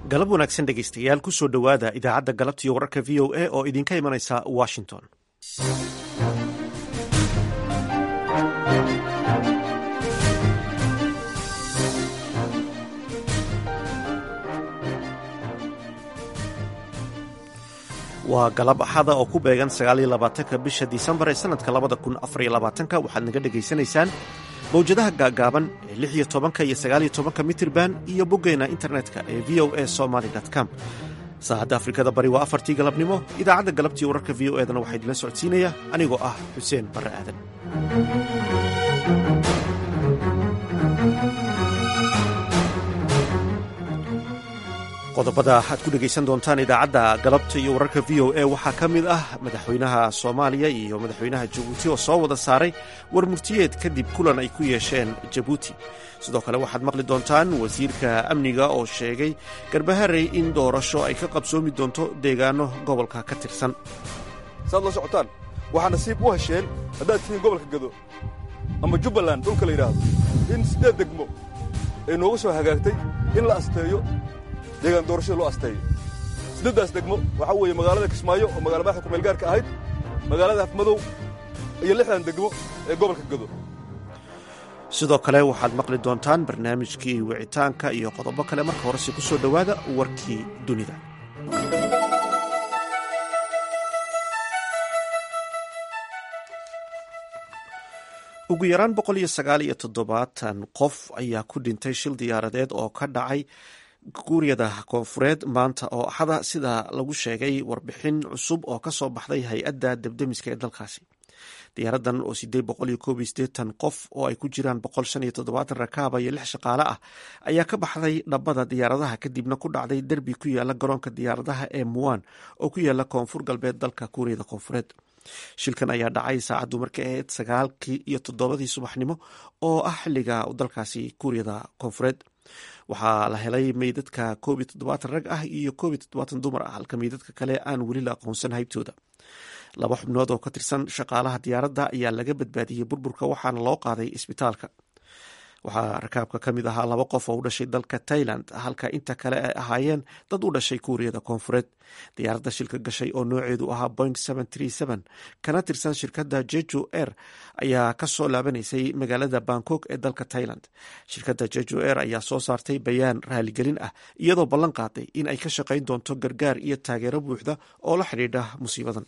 galab wanaagsan dhegaystayaal ku soo dhowaada idaacadda galabtiiyo wararka v o a oo idinka imanaysa washington waa galab axada oo ku beegan sagaaliyolabaatanka bisha disembar ee sanadka labada kun afariyo labaatanka waxaad naga dhegaysanaysaan mawjadaha gaagaaban ee lix iyo tobanka iyo sagaaliyo tobanka mitirban iyo boggeena internetka ee v o a somaly com saacadda afrikada bari waa afartii galabnimo idaacadda galabtii wararka v o edana waxaa idinla socodsiinaya anigoo ah xuseen barre aadan qodobada aad ku dhegaysan doontaan idaacadda galabta iyo wararka v o a waxaa ka mid ah madaxweynaha soomaaliya iyo madaxweynaha jabuuti oo soo wada saaray war murtiyeed kadib kulan ay ku yeesheen jabuuti sidoo kale waxaad maqli doontaan wasiirka amniga oo sheegay garbaharey in doorasho ay ka qabsoomi doonto deegaano gobolka ka tirsan saad la socotaan waxaa nasiib u hesheen haddaad tihiin gobolka gado ama jubbaland dhulka la yidhaahdo in siddeed degmo ay nooga soo hagaagtay in la asteeyo deegaan doorashada loo asteeyo siddeeddaas degmo waxaa weeye magaalada kismaayo oo magala madaxda kumeelgaarka ahayd magaalada afmadow iyo lixdan degmo ee gobolka gado sidoo kale waxaad maqli doontaan barnaamijkii wicitaanka iyo qodobo kale marka horese ku soo dhowaada warkii dunida ugu yaraan boqol iyo sagaal iyo toddobaatan qof ayaa ku dhintay shil diyaaradeed oo ka dhacay kuuriyada koonfureed maanta oo axada sida lagu sheegay warbixin cusub oo ka soo baxday hay-adda debdemiska ee dalkaasi diyaaradan oo siddeed boqol iyo koob iyo siddeetan qof oo ay ku jiraan boqol shan iyo toddobaatan rakaaba iyo lix shaqaale ah ayaa ka baxday dhabbada diyaaradaha kadibna ku dhacday derbi ku yaala garoonka diyaaradaha ee muwan oo ku yaala koonfur galbeed dalka kuuriyada koonfureed shilkan ayaa dhacay saacaddu markay ahayd sagaalkii iyo toddobadii subaxnimo oo ah xilliga dalkaasi kuuriyada koonfureed waxaa la helay meydadka koob iyo toddobaatan rag ah iyo koob iyo toddobaatan dumar ah halka meydadka kale aan weli la aqoonsan haybtooda laba xubnood oo ka tirsan shaqaalaha diyaaradda ayaa laga badbaadiyey burburka waxaana loo qaaday isbitaalka waxaa rakaabka ka mid ahaa laba qof oo u dhashay dalka tailand halka inta kale ay ahaayeen dad u dhashay kuuriyada koonfureed diyaaradda shilka gashay oo nooceedu ahaa boing kana tirsan shirkadda jeju air ayaa ka soo laabanaysay magaalada bangkok ee dalka tailand shirkadda jeju air ayaa soo saartay bayaan raaligelin ah iyadoo ballan qaaday in ay ka shaqayn doonto gargaar iyo taageero buuxda oo la xidhiidha musiibadan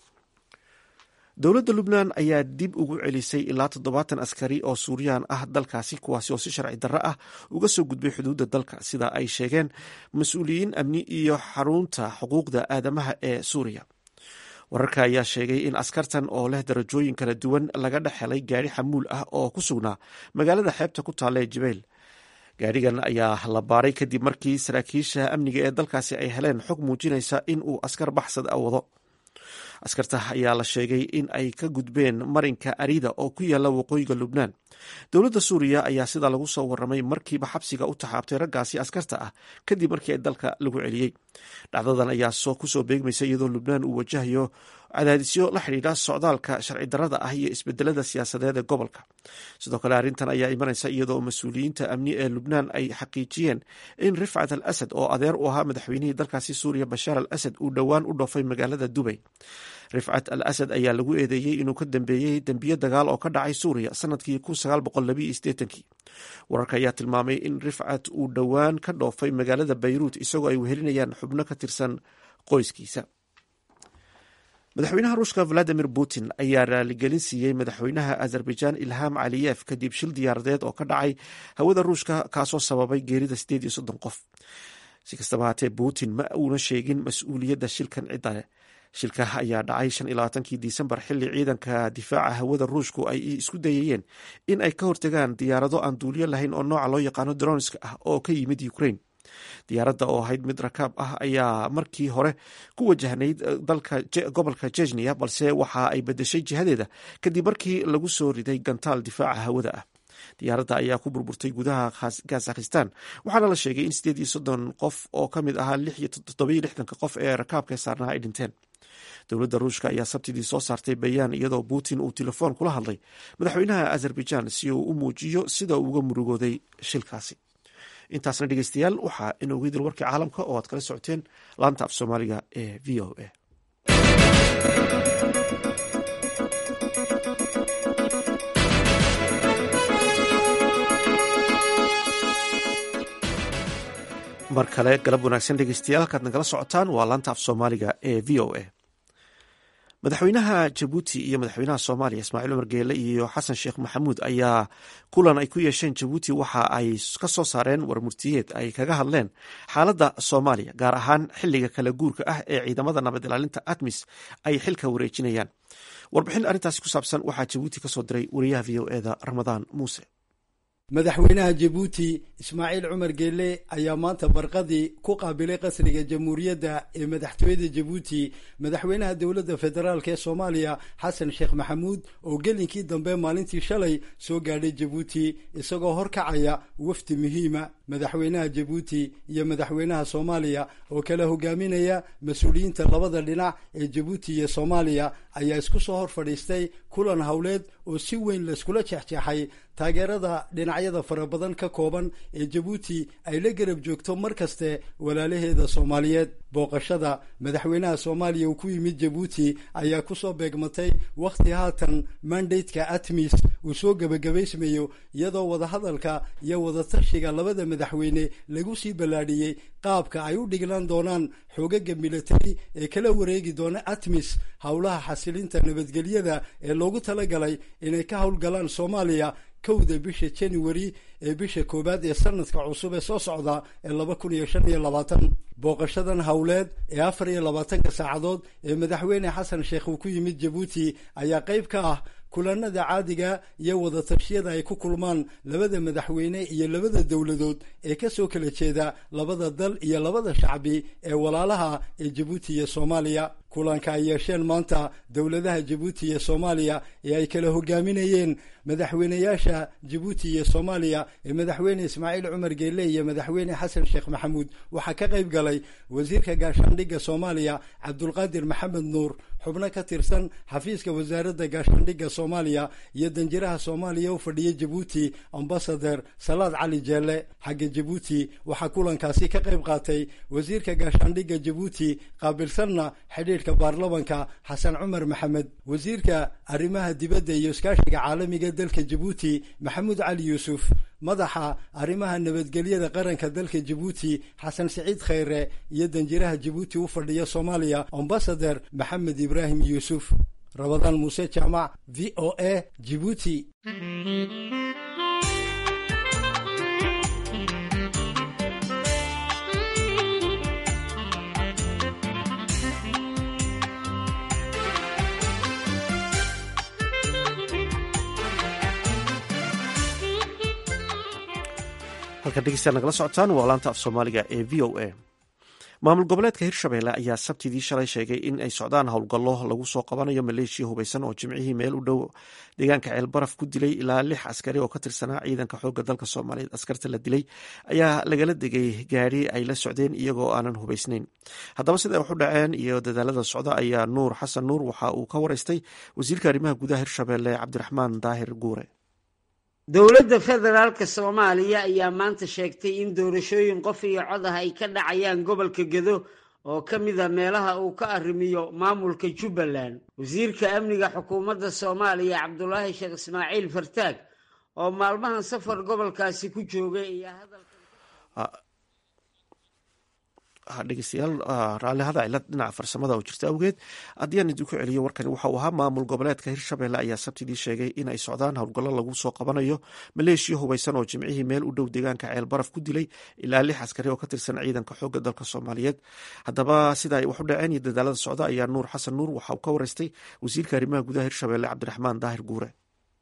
dowladda lubnaan ayaa dib ugu celisay ilaa toddobaatan askari oo suuriyaan ah dalkaasi kuwaasi oo si sharci darro ah uga soo gudbay xuduudda dalka sida ay sheegeen mas-uuliyiin amni iyo xarunta xuquuqda aadamaha ee suuriya wararka ayaa sheegay in askartan oo leh darajooyin kala duwan laga dhex helay gaari xamuul ah oo ku sugnaa magaalada xeebta ku taalla ee jibeyl gaarigan ayaa la baaray kadib markii saraakiisha amniga ee dalkaasi ay heleen xog muujinaysa in uu askar baxsad a wado askarta ayaa la sheegay in ay ka gudbeen marinka arida oo ku yaala waqooyiga lubnaan dowladda suuriya ayaa sidaa lagu soo waramay markiiba xabsiga u taxaabtay raggaasi askarta ah kadib markii ay dalka lagu celiyey dhacdadan ayaa kusoo beegmaysa iyadoo lubnaan uu wajahayo cadaadisyo la xidhiidha socdaalka sharci darrada ah iyo isbedelada siyaasadeed ee gobolka sidoo kale arrintan ayaa imanaysa iyadoo mas-uuliyiinta amni ee lubnaan ay xaqiijiyeen in rifcat al asad oo adeer u ahaa madaxweynihii dalkaasi suuriya bashaar al asad uu dhowaan u dhoofay magaalada dubay rifcat al asad ayaa lagu eedeeyey inuu ka dambeeyey dembiyo dagaal oo ka dhacay suuriya sanadkii kii wararka ayaa tilmaamay in rifcat uu dhowaan ka dhoofay magaalada bayruut isagoo ay wehelinayaan xubno ka tirsan qoyskiisa madaxweynaha ruushka valadimir putin ayaa raaligelin siiyey madaxweynaha azerbaijan ilham caliyef kadib shil diyaaradeed oo ka dhacay hawada ruushka kaasoo sababay geerida sideed iyo soddon qof si kastaba haatee putin ma uuna sheegin mas-uuliyadda shilkan cidda shilka ayaa dhacay shan iyo labaatankii disembar xilli ciidanka difaaca hawada ruushku ay isku dayayeen in ay ka hortagaan diyaarado aan duuliyo lahayn oo nooca loo yaqaano dronska ah oo ka yimid ukraine diyaaradda oo ahayd mid rakaab ah ayaa markii hore ku wajahnayd dalka gobolka jejniya balse waxa ay bedeshay jihadeeda kadib markii lagu soo riday gantaal difaaca hawada ah diyaaradda ayaa ku burburtay gudaha kazakhistan waxaana la sheegay in sideed iyo soddon qof oo ka mid ahaa lix iyo toddobiyo lixdanka qof ee rakaabka saarnaha ay dhinteen dowladda ruushka ayaa sabtidii soo saartay bayaan iyadoo putin uu telefoon kula hadlay madaxweynaha azerbaijan si uu u muujiyo sida uu uga murugooday shilkaasi intaasna dhegeystayaal waxaa inoogu idil warkii caalamka oo aad kala socoteen laanta af soomaaliga ee v o a mar kale galab wanaagsan dhegeystayaal halkaad nagala socotaan waa laanta af soomaaliga ee v o a madaxweynaha jabuuti iyo madaxweynaha soomaaliya ismaaciil cumar geele iyo xasan sheekh maxamuud ayaa kulan ay ku yeesheen jabuuti waxa ay ka soo saareen warmurtiyeed ay kaga hadleen xaaladda soomaaliya gaar ahaan xiliga kala guurka ah ee ciidamada nabad ilaalinta admis ay xilka wareejinayaan warbixin arrintaasi ku saabsan waxaa jabuuti kasoo diray wariyaha v o eda ramadaan muuse madaxweynaha jabuuti ismaaciil cumar geelle ayaa maanta barqadii ku qaabilay qasriga jamhuuriyadda ee madaxtooyada jabuuti madaxweynaha dowladda federaalk ee soomaaliya xasan sheekh maxamuud oo gelinkii dambe maalintii shalay soo gaadhay jabuuti isagoo horkacaya wafdi muhiima madaxweynaha jabuuti iyo madaxweynaha soomaaliya oo kala hogaaminaya mas-uuliyiinta labada dhinac ee jabuuti iyo soomaaliya ayaa isku soo hor fadhiistay kulan howleed oo si weyn layskula jeexjeexay taageerada dhinacyada fara badan ka kooban ee jabuuti ay la garab joogto mar kaste walaalaheeda soomaaliyeed booqashada madaxweynaha soomaaliya uu ku yimid jabuuti ayaa kusoo beegmatay wakhti haatan mandateka atmis uu soo gebagabaysmayo iyadoo wadahadalka iyo wadatashiga labada madaxweyne lagu sii ballaadhiyey qaabka ay u dhiglaan doonaan xoogaga militari ee kala wareegi doona atmis howlaha xasilinta nabadgelyada ee loogu talagalay inay ka howlgalaan soomaaliya kowda bisha january ee bisha koowaad ee sanadka cusub ee soo socda ee laba kun iyo shan iyo labaatan booqashadan howleed ee afar iyo labaatanka saacadood ee madaxweyne xasan sheekh uu ku yimid jabuuti ayaa qayb ka ah kulanada caadiga iyo wadatashyada ay ku kulmaan labada madaxweyne iyo labada dowladood ee kasoo kala jeeda labada dal iyo labada shacbi ee walaalaha ee jabuuti iyo soomaaliya kulanka ay yeesheen maanta dowladaha jabuuti iyo soomaaliya ee ay kala hogaaminayeen madaxweyneyaasha jabuuti iyo soomaaliya ee madaxweyne ismaaciil cumar geelle iyo madaxweyne xasan sheekh maxamuud waxaa ka qayb galay wasiirka gaashaandhigga soomaaliya cabdulqaadir maxamed nuur xubno ka tirsan xafiiska wasaaradda gaashaandhigga soomaaliya iyo danjiraha soomaaliya u fadhiya jabuuti ambasader salaad cali jeelle xagga jabuuti waxaa kulankaasi ka qayb qaatay wasiirka gaashaandhigga jabuuti qaabilsanna xidhiidhka baarlamanka xasan cumar maxamed wasiirka arrimaha dibadda iyo iskaashiga caalamiga dalka jabuuti maxamuud cali yuusuf madaxa arrimaha nabadgelyada qaranka dalka jabuuti xasan siciid khayre iyo danjiraha jabuuti u fadhiya soomaaliya ambasader maxamed ibraahim yuusuf rabadaan muuse jaamac v o a jibuuti halkan dhegeystayaal nagala socotaan waa laanta af soomaaliga ee v o a maamul goboleedka hirshabelle ayaa sabtidii shalay sheegay in ay socdaan howlgallo lagu soo qabanayo maleeshiya hubeysan oo jimcihii meel u dhow deegaanka ceelbaraf ku dilay ilaa lix askari oo ka tirsanaa ciidanka xoogga dalka soomaaliyeed askarta la dilay ayaa lagala degay gaadhi ay la socdeen iyagoo aanan hubeysnayn haddaba sida ay wax u dhaceen iyo dadaalada socda ayaa nuur xasan nuur waxa uu ka wareystay wasiirka arrimaha gudaha hirshabelle cabdiraxmaan daahir guure dowladda federaalka soomaaliya ayaa maanta sheegtay in doorashooyin qof iyo cod ah ay ka dhacayaan gobolka gedo oo ka mid a meelaha uu ka arrimiyo maamulka jubbaland wasiirka amniga xukuumadda soomaaliya cabdulaahi sheekh ismaaciil fartaag oo maalmahan safar gobolkaasi ku joogay ayaa hadalkan dhegeystayaal raallihada cilad dhinaca farsamada oo jirta awgeed haddii aan idinku celiyo warkani waxa uu ahaa maamul goboleedka hirshabelle ayaa sabtidii sheegay in ay socdaan howlgallo lagu soo qabanayo maleeshiya hubeysan oo jimcihii meel u dhow deegaanka ceel baraf ku dilay ilaa lix askari oo ka tirsan ciidanka xoogga dalka soomaaliyeed haddaba sida ay wax u dhaceen iyo dadaalada socda ayaa nuur xasan nuur waxa uu ka wareystay wasiirka arrimaha gudaha hirshabelle cabdiraxmaan daahir guure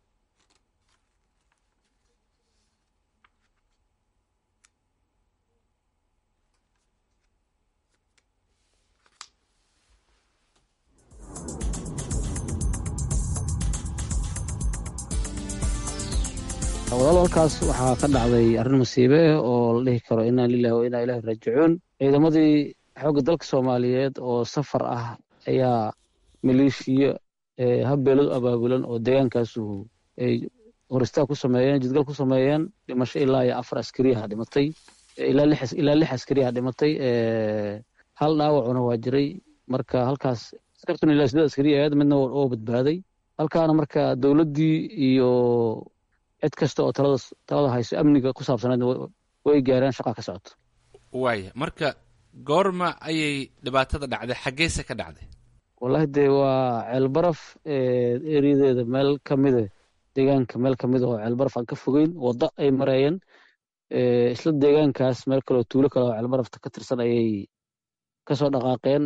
walaalkaas waxaa ka dhacday arrin masiibe ah oo la dhihi karo inaa lilahi wa inaa ilahi raajicuun ciidamadii xoogga dalka soomaaliyeed oo safar ah ayaa maleeshiya habbeeladu abaabulan oo deegaankaasu ay horistaa ku sameeyeen jidgal ku sameeyeen dhimasho ilaa iyo afar askariyaha dhimatay ilaa lix askariyaa dhimatay hal dhaawacuna waa jiray marka halkaas askartuna ilaa sideed askari ahayd midna oo badbaaday halkaana marka dowladdii iyo cid kasta oo talada talada hayso amniga ku saabsaneed way gaareen shaqa ka socoto waaya marka goorma ayay dhibaatada dhacday xaggeese ka dhacday wallahi dee waa ceelbaraf eriyadeeda meel ka mida deegaanka meel ka mida oo ceelbaraf aan ka fogeyn waddo ay mareeyeen isla deegaankaas meel kaleoo tuulo kale oo ceelbarafta ka tirsan ayay kasoo dhaqaaqeen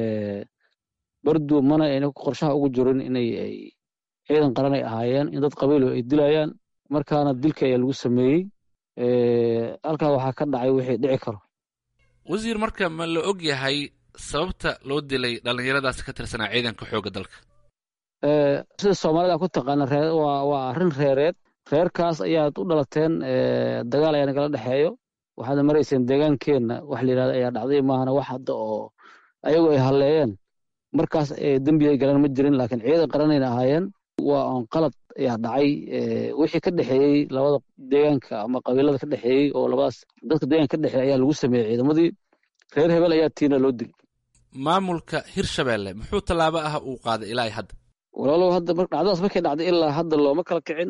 bardu mana ayna qorshaha ugu jirin inay ay ciidan qaran ay ahaayeen in dad qabiilo ay dilayaan markaana dilka ayaa lagu sameeyey halkaa waxaa ka dhacay wixii dhici karo wasiir marka ma la og yahay sababta loo dilay dhallinyaradaas ka tirsanaa ciidanka xoogga dalka sida soomaalida ku taqaana waa arrin reereed reerkaas ayaad u dhalateen dagaal ayaa nagala dhexeeyo waxaad marayseen deegaankeenna wax la yidhahda ayaa dhacday maahana wax hadda oo ayagu ay halleeyeen markaas dembi ay galeen ma jirin laakiin ciidan qaranayna ahaayeen waa oon qalad ayaa dhacay wixii ka dhexeeyey labada deegaanka ama qabiilada ka dhexeeyey oo labadaas dadka deegaanka ka dhexeeyey ayaa lagu sameeyey ciidamadii reer hebel ayaa tiina loo dil maamulka hirshabeelle muxuu tallaabo ah uu qaaday ilaa hadda walaalow hadda dhacdadaas markay dhacday ilaa hadda looma kala kicin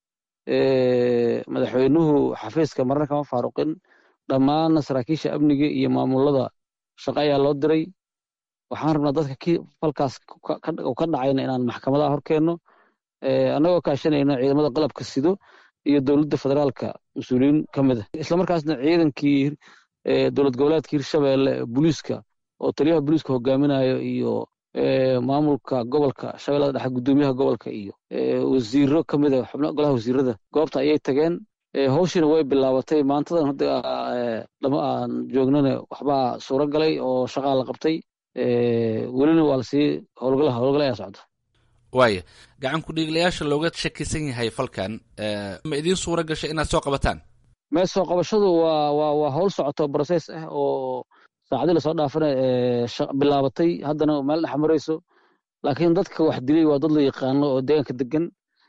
madaxweynuhu xafiiska marna kama faaruqin dhammaanna saraakiisha amniga iyo maamulada shaqo ayaa loo diray waxaan rabnaa dadka ki falkaas ka dhacayna inaan maxkamadaha horkeenno annagoo kaashanayno ciidamada qalabka sido iyo dowladda federaalka mas-uuliyiin ka mid ah islamarkaasna ciidankii dowlad goboleedka hirshabeelle booliiska oo taliyaha booliiska hogaaminayo iyo maamulka gobolka shabeellada dhexe guddoomiyaha gobolka iyo wasiiro ka mid a xubno golaha wasiirada goobta ayay tageen hawshiina way bilaabatay maantadan hadda lama aan joognana waxbaa suuro galay oo shaqaa la qabtay welina waa lasii howlgala howlgala ayaa socda waaya gacan ku-dhiiglayaasha looga shakisan yahay falkan ma idiin suura gashay inaad soo qabataan mee soo qabashadu waa waa waa howl socoto broses ah oo saacadii lasoo dhaafana bilaabatay haddana meel dhex marayso laakiin dadka wax dilay waa dad la yaqaano oo deegaanka degan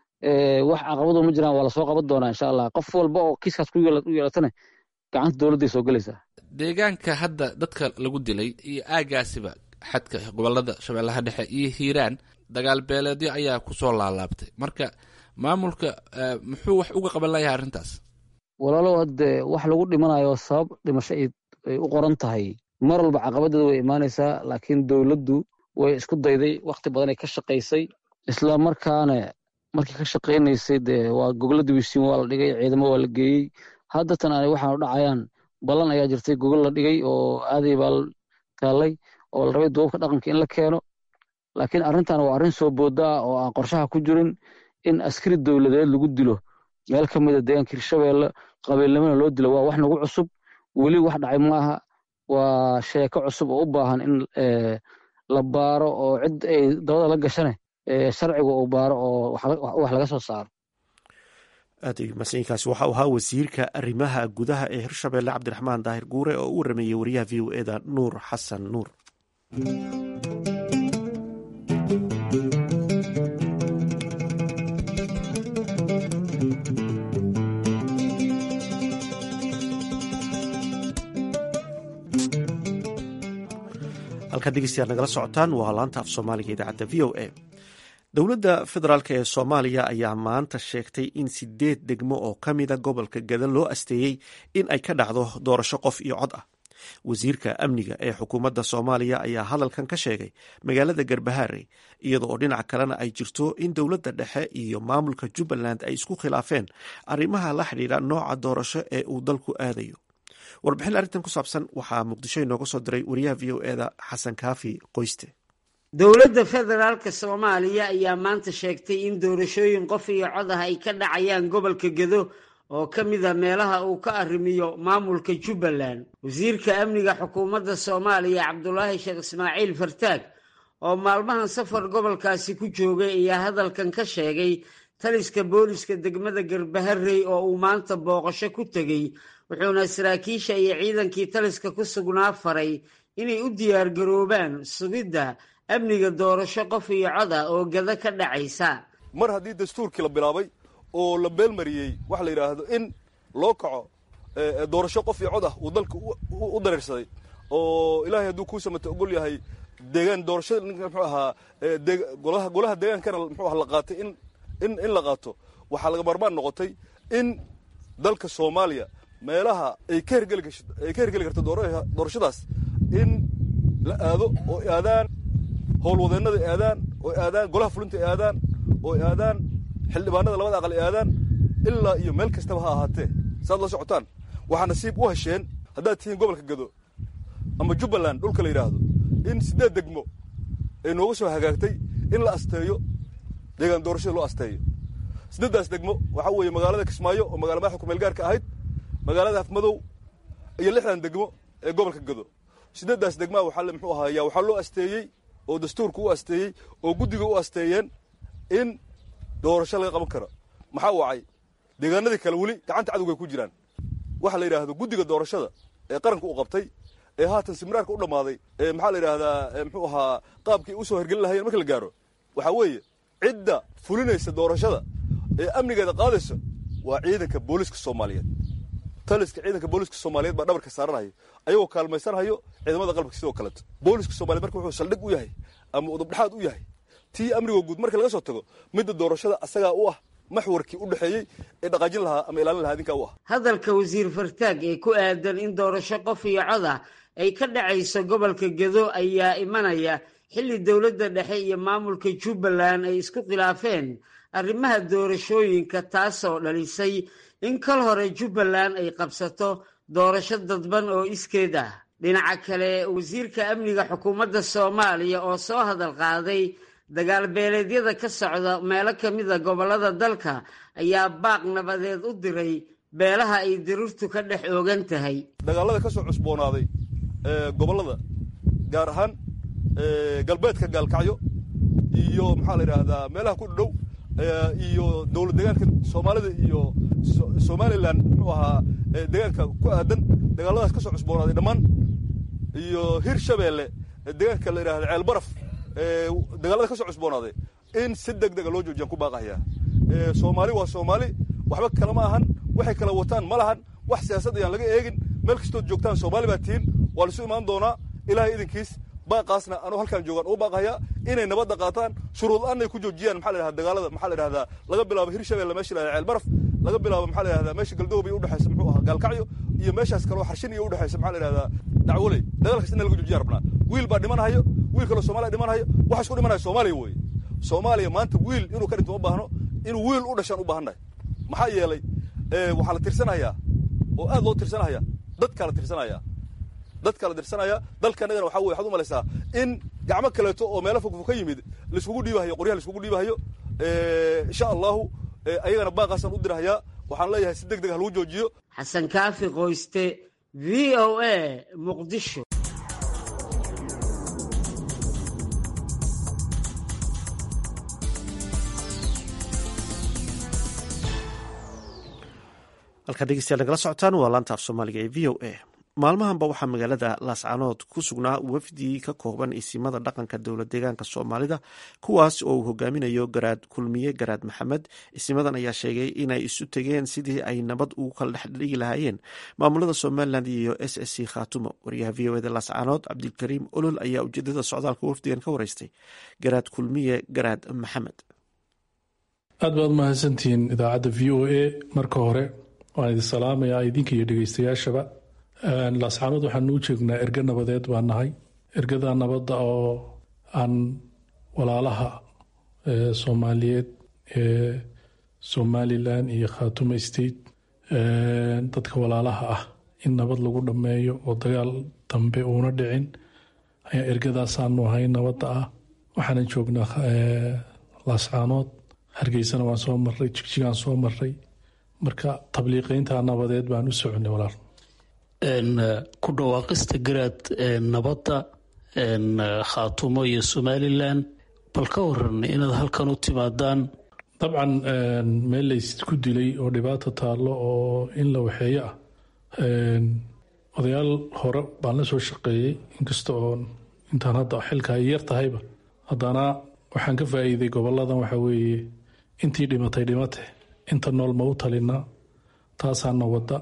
wax caqabado ma jiraan waa lasoo qaban doonaa insha allah qof walba oo kiiskaas ku yeelatana gacanta dowladday soo gelaysaa deegaanka hadda dadka lagu dilay iyo aagaasiba xadka gobolada shabeellaha dhexe iyo hiiraan dagaal beeleedyo ayaa kusoo laalaabtay marka maamulka muxuu wax uga qaban layahay arrintaas walaalow hadde wax lagu dhimanayo sabab dhimasho ay u qoran tahay mar walba caqabadeeda way imaanaysaa laakiin dowladdu way isku dayday wakhti badanay ka shaqaysay isla markaana markii ka shaqaynaysay dee waa gogoladii wisiin waa la dhigay ciidamo waa la geeyey haddatan aanay waxaanu dhacayaan ballan ayaa jirtay gogol la dhigay oo aaday baa taallay oo la rabay duubabka dhaqanka in la keeno laakiin arrintan waa arrin soo booda ah oo aan qorshaha ku jirin in askari dowladeed lagu dilo meel ka mida deegaanka hirshabeelle qabiilnimona loo dilo waa wax nagu cusub weli wax dhacay maaha waa sheeko cusub oo u baahan in la baaro oo cid ay dabada la gashane sharciga uu baaro oo wax laga soo saaro aad masayinkaasi waxau ahaa wasiirka arrimaha gudaha ee hirshabeelle cabdiraxmaan daahir guure oo u warameeyey wariyaha v o eda nuur xasan nuur halkaad dhegeystayaad nagala socotaan waa laanta af soomaaliga idaacadda v o a dowladda federaalk ee soomaaliya ayaa maanta sheegtay in sideed degmo oo ka mida gobolka gada loo asteeyey in ay ka dhacdo doorasho qof iyo cod ah wasiirka amniga ee xukuumadda soomaaliya ayaa hadalkan ka sheegay magaalada garbahaare iyada oo dhinaca kalena ay jirto in dowladda dhexe iyo maamulka jubbaland ay isku khilaafeen arrimaha la xidhiidha nooca doorasho ee uu dalku aadayo warbixin arrintan ku saabsan waxaa muqdisho inooga soo diray wariyaha v o eda xasan kaafi qoyste dowladda federaalka soomaaliya ayaa maanta sheegtay in doorashooyin qof iyo cod ah ay ka dhacayaan gobolka gedo oo ka mida meelaha uu ka arrimiyo maamulka jubbaland wasiirka amniga xukuumadda soomaaliya cabdulaahi sheekh ismaaciil fartaag oo maalmahan safar gobolkaasi ku joogay ayaa hadalkan ka sheegay taliska booliska degmada garbaharey oo uu maanta booqasho ku tegey wuxuuna saraakiisha iyo ciidankii taliska ku sugnaa faray inay u diyaargaroobaan sugidda amniga doorasho qof iyo cod ah oo gada ka dhacaysa mar haddii dastuurkii la bilaabay oo la beelmariyey waxa la yidhaahdo in loo kaco doorasho qof iyo cod ah uu dalka u dareersaday oo ilaahay hadduu kuu samata ogol yahay deegaan doorashada muxuu ahaa golaha golaha deegaankana muxuu aha la qaatay in in in la qaato waxaa laga maarmaan noqotay in dalka soomaaliya meelaha ay ka hergeli ay ka hergeli karto doorashadaas in la aado oo aadaan howlwadeennada aadaan oo aadaan golaha fulinta aadaan oo aadaan xildhibaanada labada aqal aadaan ilaa iyo meel kastaba ha ahaatee saad la socotaan waxaa nasiib u hesheen haddaad tihiin gobolka gado ama jubbaland dhulka la yidhaahdo in siddeed degmo ay nooga soo hagaagtay in la asteeyo deegaan doorashada loo asteeyo siddeeddaas degmo waxaa weeye magaalada kismaayo oo magala madaxa kumeel gaarka ahayd magaalada afmadow iyo lixdan degmo ee gobolka gado siddeeddaas degmaa waxaa muxuu ahaaya waxaa loo asteeyey oo dastuurka u asteeyey oo guddiga u asteeyeen in doorasho laga qaban karo maxaa wacay deegaanadii kale weli gacanta cadowga ay ku jiraan waxa la yidhaahdo guddiga doorashada ee qaranka u qabtay ee haatan simraarka u dhammaaday ee maxaa la yidhaahdaa muxuu ahaa qaabkii u soo hergelin lahayeen marka la gaaro waxaa weeye cidda fulinaysa doorashada ee amnigeeda qaadaysa waa ciidanka booliska soomaaliyeed taliska ciidanka booliska soomaaliyeed baa dhabarka saaranhayo ayagoo kaalmaysanhayo ciidamada qalbka sidoo kaleeto booliska soomaliyeed marka wuxuu saldhig u yahay ama udubdhexaad u yahay tii amnigoo guud marka laga soo tago midda doorashada asagaa u ah maxwarkii u dhexeeyey ee dhaqaajin lahaa ama ilaalin lahaa idinkaa u ah hadalka wasiir fartaag ee ku aadan in doorasho qof iyo cod ah ay ka dhacayso gobolka gedo ayaa imanaya xilli dowladda dhexe iyo maamulka jubbaland ay isku khilaafeen arrimaha doorashooyinka taasoo dhalisay in kal hore jubbaland ay qabsato doorasho dadban oo iskeed ah dhinaca kale wasiirka amniga xukuumadda soomaaliya oo soo hadal qaaday dagaal beeleedyada ka socda meelo ka mida gobollada dalka ayaa baaq nabadeed u diray beelaha ay dirirtu ka dhex oogan tahay dagaalada ka soo cusboonaaday gobollada gaar ahaan galbeedka gaalkacyo iyo maxaa la yidhaahdaa meelaha ku dhow iyo dowlad deegaanka soomaalida iyo somalilan muxuu ahaa deegaanka ku aadan dagaaladaas ka soo cusboonaaday dhammaan iyo hir shabeelle deegaanka la yidhahda ceel baraf dagaalada ka soo cusboonaaday in si deg dega loo joojiyaan ku baaqayaa soomaali waa soomaali waxba kale ma ahan waxay kala wataan ma lahan wax siyaasad ayaan laga eegin meel kastood joogtaan soomaali baa tihiin waa laisu imaan doonaa ilaahay idinkiis baaqaasna anuu halkaan joogaan ugu baaqayaa inay nabadda qaataan shuruud la-aan ay ku joojiyaan maxaa la yidhahda dagaalada maxaa la yidhahdaa laga bilaabo hirshabelle meesha la yidhahda ceel baraf laga bilaabo maxaa la yidhahdaa meesha galdoobay udhexaysa muxuu ahaa gaalkacyo iyo meeshaas kaloo xarshin iyo udhexaysa maxaa la yidhahdaa dacwoley dagaalkaas in laga joojiya rabnaa wiil baa dhimanhayo wiil kaloo soomaaliya dhimanhayo waxa isku dhimanaya soomaaliya weeye soomaaliya maanta wiil inuu ka dhinto ma baahno inuu wiil u dhashaan u baahannahay maxaa yeelay waxaa la tirsanayaa oo aad loo tirsanaya dadkaa la tirsanaya dadkaa la tirsanaya dalka annagana waxa weye waxaad u malaysaa in gacmo kaleeto oo meelo fogfog ka yimid laiskugu dhiibahayo qoryaha laiskugu dhiibahayo insha allahu ayagana baaqaasaan u dirahayaa waxaan leeyahay si deg deg ha lagu joojiyo xasan kaafi qoyste v o a muqdisho halkaad dhegeystayaal nagala socotaan waa laanta af soomaaliga ee v o a maalmahanba waxaa magaalada laascanood ku sugnaa wafdi ka kooban isimada dhaqanka dowlad deegaanka soomaalida kuwaas oo uu hogaaminayo garaad kulmiye garaad maxamed isimadan ayaa sheegay inay isu tegeen sidii ay nabad ugu kala dhexdhigi lahaayeen maamulada somalilan iyo s s c khaatumo wariyaha v o eda laascanood cabdilkariim olol ayaa ujeedada socdaalka wafdigan ka wareystay garaad kulmiye garaad maxamed aad baad mahadsantihiin idaacadda v o a marka hore waan idin salaamayaa idinka iyo dhegeystayaashaba laascaanood waxaanu u jeegnaa erge nabadeed baa nahay ergada nabadda oo aan walaalaha soomaaliyeed ee somalilan iyo khaatumo state dadka walaalaha ah in nabad lagu dhammeeyo oo dagaal dambe uuna dhicin ayaa ergadaasaanu ahay nabadda ah waxaanan joognaa laascaanood hargeysana waan soo marray jigjigaan soo marray marka tabliiqeynta nabadeed baan u soconay walaal ku dhawaaqista garaad nabadda khaatumo iyo somalilan bal ka waran inaad halkan u timaadaan dabcan meel laysku dilay oo dhibaato taallo oo in la waxeeyo ah odayaal hore baan la soo shaqeeyey inkasta oo intaan hadda xilka ay yar tahayba haddana waxaan ka faa'iiday goboladan waxa weeye intii dhimatay dhimate inta nool ma u talinaa taasaana wadda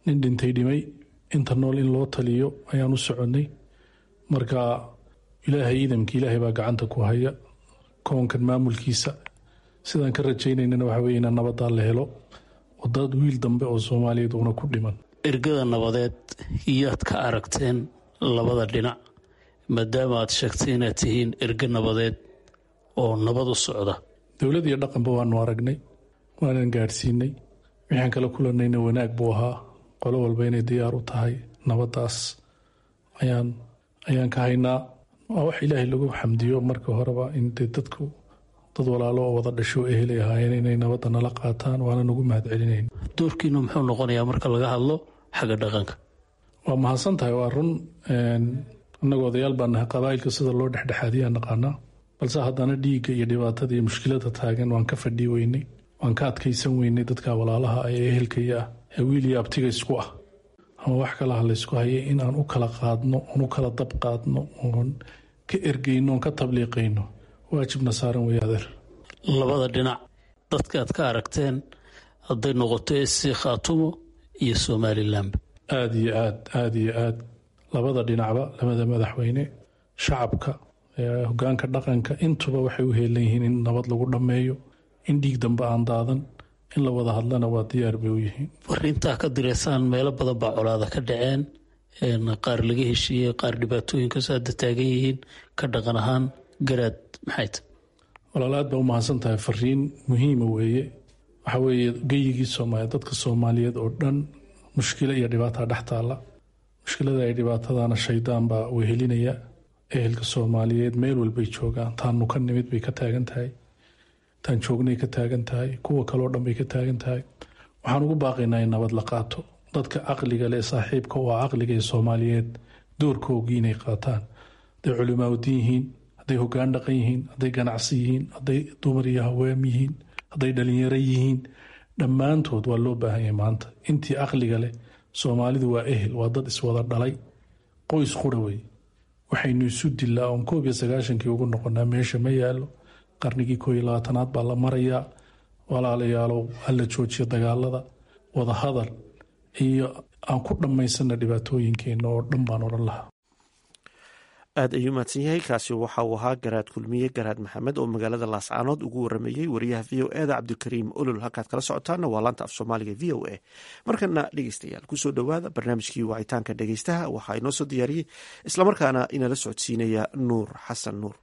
nin dhintay dhimay inta nool in loo taliyo ayaan u soconnay marka ilaahay idamka ilaahay baa gacanta ku haya koonkan maamulkiisa sidaan ka rajaynaynana waxa weye inaan nabadaa la helo wadad wiil dambe oo soomaaliyeed uuna ku dhiman ergada nabadeed iyaad ka aragteen labada dhinac maadaama aad sheegtay inaad tihiin erge nabadeed oo nabad u socda dowlad iyo dhaqanba waanu aragnay waanan gaadhsiinay waxaan kala kulanayna wanaag buu ahaa qolo walba inay diyaar u tahay nabadaas ayaan ayaan ka haynaa waa wax ilaahay lagu xamdiyo marka horeba in dee dadku dad walaalo oo wada dhasho ehelay ahaayeen inay nabadda nala qaataan waana nagu mahad celinayn doorkiinu muxuu noqonayaa marka laga hadlo xagga dhaqanka waa mahadsan tahay waa run annagoo odayaal baa nahay qabaa'ilka sida loo dhexdhexaadiyaa naqaanaa balse haddana dhiigga iyo dhibaatada iyo mushkilada taagan waan ka fadhii weynay waan ka adkaysan weynay dadka walaalaha ee ehelkaya ah ee wiil iyo abtiga isku ah ama wax kalaha laysku hayay in aan u kala qaadno oon u kala dab qaadno oon ka ergeyno oon ka tabliiqayno waajibna saaran wey adeer labada dhinac dadka aad ka aragteen hadday noqoto esi khaatumo iyo somalilanba aada iyo aad aada iyo aad labada dhinacba labada madaxweyne shacabka hogaanka dhaqanka intuba waxay u heelan yihiin in nabad lagu dhammeeyo in dhiig dambe aan daadan in la wada hadlana waa diyaar bay u yihiin fariintaa ka direysaan meelo badan baa colaada ka dhaceen qaar laga heshiiyey qaar dhibaatooyinkasoo hadda taagan yihiin ka dhaqan ahaan garaad maxay ta walaal aad baa u mahadsan tahay fariin muhiima weeye waxa weeye geyigii soomaaliya dadka soomaaliyeed oo dhan mushkilo iyo dhibaataa dhex taalla mushkilada iyo dhibaatadana shaydaan baa wehelinaya ehelka soomaaliyeed meel walbay joogaan taanu ka nimid bay ka taagan tahay taan joognay ka taagan tahay kuwa kaleo dhan bay ka taagan tahay waxaan ugu baaqaynaa in nabad la qaato dadka caqliga leh saaxiibka oo ah caqliga ee soomaaliyeed doorkoogii inay qaataan hadday culimaaudiin yihiin hadday hogaan dhaqan yihiin hadday ganacsi yihiin hadday dumar iyo haweem yihiin hadday dhalinyaro yihiin dhammaantood waa loo baahan yahay maanta intii caqliga leh soomaalidu waa ehel waa dad iswada dhalay qoys qura wey waxaynu isu dilaa oon koob iyo sagaashankii ugu noqonaa meesha ma yaalo qarnigii koo iyo labaatanaad baa la marayaa walaalayaalow hala joojiyo dagaalada wada hadal iyo aan ku dhammaysana dhibaatooyinkeena oo dhan baan odhan lahaa aad ayuu mahadsan yahay kaasi waxa uu ahaa garaad kulmiye garaad maxamed oo magaalada laascaanood ugu waramayey wariyaha v o eda cabdikariim olol halkaad kala socotaana waa laanta af soomaaliga v o a markana dhegeystayaal kusoo dhowaada barnaamijkii wacitaanka dhegeystaha waxaa inoo soo diyaariyey islamarkaana inala socodsiinaya nuur xasan nuur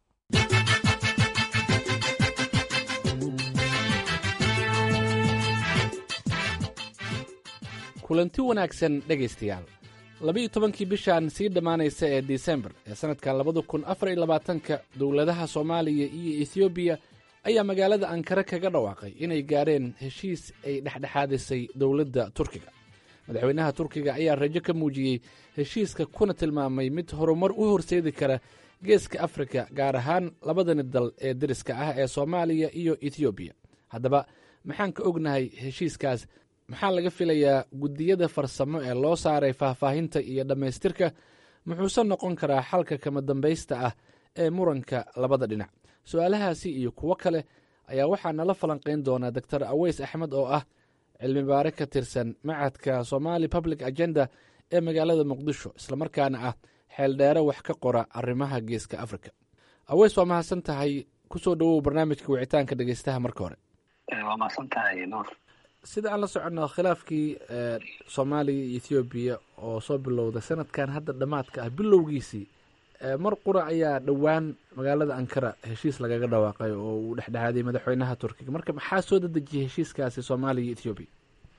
kulanti wanaagsan dhegaystayaal labiiyo tobankii bishan sii dhammaanaysa ee disembar ee sannadka labada kun afar iyo labaatanka dowladaha soomaaliya iyo ethoobiya ayaa magaalada ankara kaga dhawaaqay inay gaadheen heshiis ay dhexdhexaadisay dowladda turkiga madaxweynaha turkiga ayaa rajo ka muujiyey heshiiska kuna tilmaamay mid horumar u horseedi kara geeska afrika gaar ahaan labadani dal ee deriska ah ee soomaaliya iyo ethoobiya haddaba maxaan ka ognahay heshiiskaas maxaa laga filayaa guddiyada farsamo ee loo saaray faahfaahinta iyo dhammaystirka muxuuse noqon karaa xalka kama dambaysta ah ee muranka labada dhinac su-aalahaasi iyo kuwo kale ayaa waxaa nala falanqayn doonaa doctor aweys axmed oo ah cilmi baare ka tirsan macadka somali public agenda ee magaalada muqdisho islamarkaana ah xeeldheere wax ka qora arrimaha geeska africa aweys waa mahadsan tahay kusoo dhowow barnaamijka wicitaanka dhegeystaha marka hore waa mahadsantahay nuur sida aan la soconno khilaafkii soomaaliya iyo ethoobiya oo soo bilowday sanadkan hadda dhammaadka ah bilowgiisii mar qura ayaa dhowaan magaalada ankara heshiis lagaga dhawaaqay oo uu dhexdhexaaday madaxweynaha turkiga marka maxaa soo dadejiyay heshiiskaasi soomaaliya iyo ethoobiya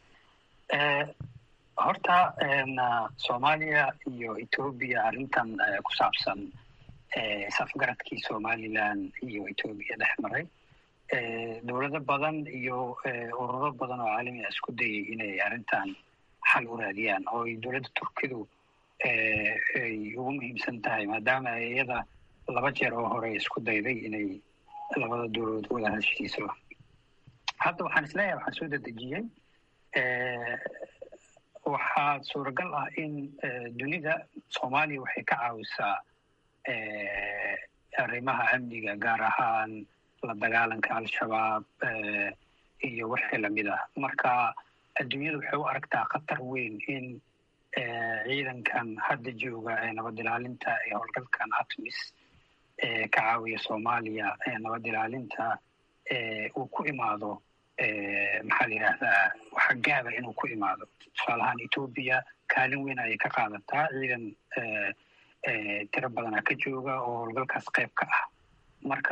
horta soomaaliya iyo ethoobiya arrintan ku saabsan safgaradkii somalilan iyo ethoobiya dhex maray dowlado badan iyo ururo badan oo caalami a isku dayay inay arrintan xal u raadiyaan oo ay dowladda turkidu ay ugu muhiimsan tahay maadaama iyada laba jeer oo hore isku dayday inay labada dowladood wada heshiiso hadda waxaan isleeyahay waxaan soo dedejiyey waxaa suuragal ah in dunida soomaaliya waxay ka caawisaa arrimaha amniga gaar ahaan la dagaalanka al-shabaab iyo wixii lamid ah marka adduunyada waxay u aragtaa khatar weyn in ciidankan hadda jooga ee nabad ilaalinta ee howlgalkan atmis ee ka caawiya soomaaliya ee nabad ilaalinta uu ku imaado maxaa la yidhaahdaa waxa gaaba inuu ku imaado tusaalahaan etoobiya kaalin weyn ayay ka qaadataa ciidan tiro badanaa ka jooga oo howlgalkaas qayb ka ah marka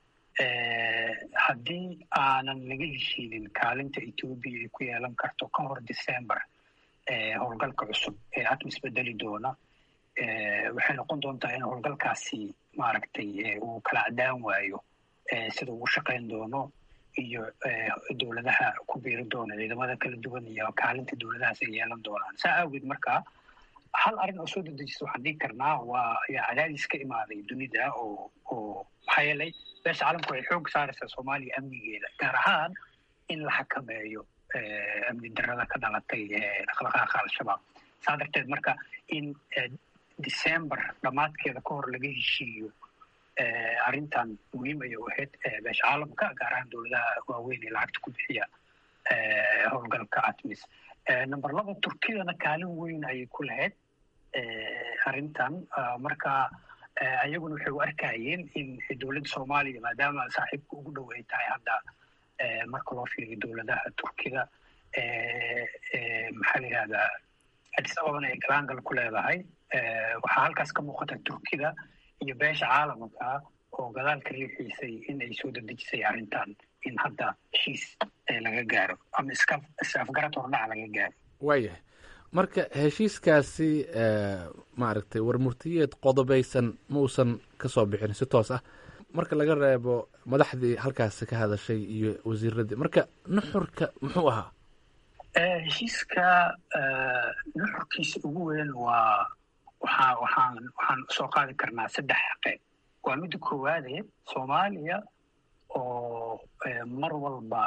haddii aanan laga heshiinin kaalinta etoobiya ay ku yeelan karto ka hor december howlgalka cusub ee atmis bedeli doona waxay noqon doontaa in howlgalkaasi maaragtay uu kala cadaan waayo sida uu shaqayn doono iyo dowladaha ku biiri doona ciidamada kala duwan iyo kaalinta dowladahaas ay yeelan doonaan saa awgeed marka hal arrin oo soo dedejisa waxaan dhigi karnaa waa ayaa cadaadis ka imaaday dunida oo oo maxaa yeelay beesha caalamku ay xoog saaraysaa soomaaliya amnigeeda gaar ahaan in la xakameeyo amni darada ka dhalatay dhaqdhaqaaqa al-shabaab saa darteed marka in december dhammaadkeeda ka hor laga heshiiyo arrintan muhiim ayay u ahayd beesha caalamka gaar ahaan dowladaha waaweyn ee lacagta ku bixiya howlgalka atmis number laba turkiyadana kaalin weyn ayay ku lahayd arrintan marka ayaguna waxay u arkayeen in dowladda soomaaliya maadaama saaxiibka ugu dhow ay tahay hadda marka loo fiiriyo dowladaha turkida maxaa la yidhahdaa addis ababana ay galaangal ku leedahay waxaa halkaas ka muuqata turkida iyo beesha caalamka oo gadaal ka riixiisay in ay soo dedejisay arrintan in hadda heshiis laga gaaro ama iska is-afgarad hordhac laga gaaro waayahay marka heshiiskaasi maaragtay warmurtiyeed qodobaysan ma uusan ka soo bixin si toos ah marka laga reebo madaxdii halkaasi ka hadashay iyo wasiiradii marka nuxurka muxuu ahaa heshiiska nuxurkiisa ugu weyn waa waxaa waxaan waxaan soo qaadi karnaa saddex qeyb waa midda koowaade soomaaliya oo mar walba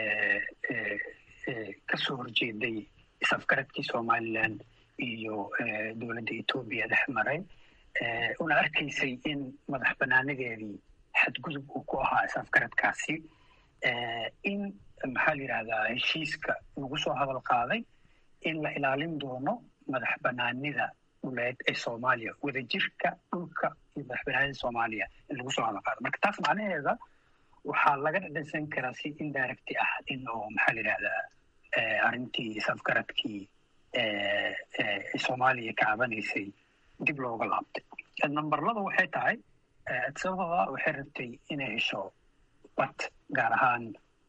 kasoo horjeeday is-afgaradkii somalilan iyo dowladda etoobiya dhex maray una arkaysay in madax banaanadeedii xadgudub uu ku ahaa is-afgaradkaasi in maxaa la yidhahdaa heshiiska lagu soo hadal qaaday in la ilaalin doono madax banaanida dhuleed ee soomaaliya wadajirka dhulka iyo madax banaanida soomaaliya in lagu soo hadal qaado marka taas macnaheeda waxaa laga dhadhansan karaa si indirecti ah in oo maxaa la yidhahdaa arrintii is-afgaradkii soomaaliya ka cabanaysay dib looga laabtay namberlada waxay tahay sababa waxay rabtay inay hesho bad gaar ahaan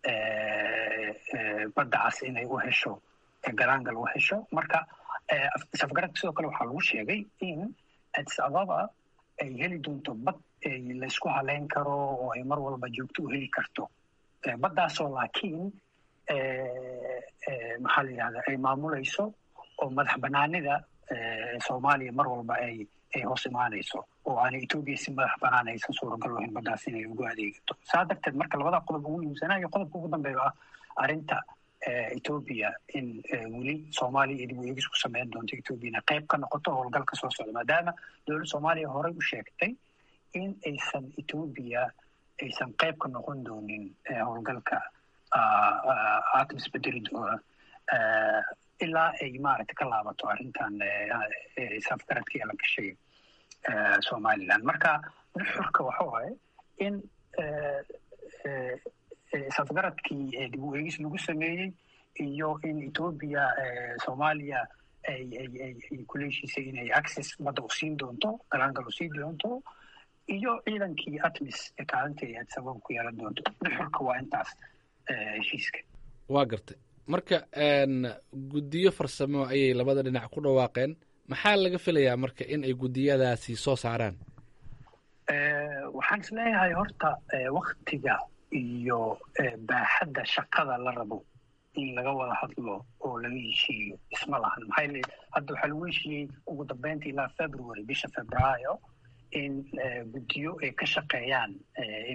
badda cas inay u hesho galaangal u hesho marka is-afgaradka sidoo kale waxaa lagu sheegay in addis ababa ay heli doonto bad laysku haleyn karo oo ay mar walba joogto u heli karto baddaasoo laakiin maxaa la yidhahdaa ay maamulayso oo madax banaanida soomaaliya mar walba ay ay hoos imaanayso oo aanay etoobiya si madax banaan aysan suuragal lahayn baddaas inay ugu adeegato saa darteed marka labada qodob ugu muhiimsanaayo qodobka ugu dambeeya ah arrinta etoobiya in weli soomaaliya iyo dib u eegis ku sameyn doonto etoobiyana qayb ka noqoto howlgalka soo socda maadaama dowladda soomaaliya horey u sheegtay in aysan etoobiya aysan qayb ka noqon doonin howlgalka atmis bedeli doona ilaa ay maaragta ka laabato arrintan isafgaradkii la gashay somaliland marka nuxurka waxa waaye in isafgaradkii dib u eegis lagu sameeyey iyo in etoobiya soomaaliya ay ay ay ay kula heshiisay inay access badda u siin doonto galaangal u siin doonto iyo ciidankii atmis ee kaalinta ay sabab ku yeelan doonto nuxurka waa intaas heshiiska waa gartay marka guddiyo farsamo ayay labada dhinac ku dhawaaqeen maxaa laga filayaa marka in ay guddiyadaasi soo saaraan waxaan is leeyahay horta waktiga iyo baaxadda shaqada la rabo in laga wada hadlo oo laga heshiiyo isma lahan maxaa yeele hadda waxaa lagu heshiiyey ugu dambeynta ilaa february bisha februaayo in guddiyo ay ka shaqeeyaan in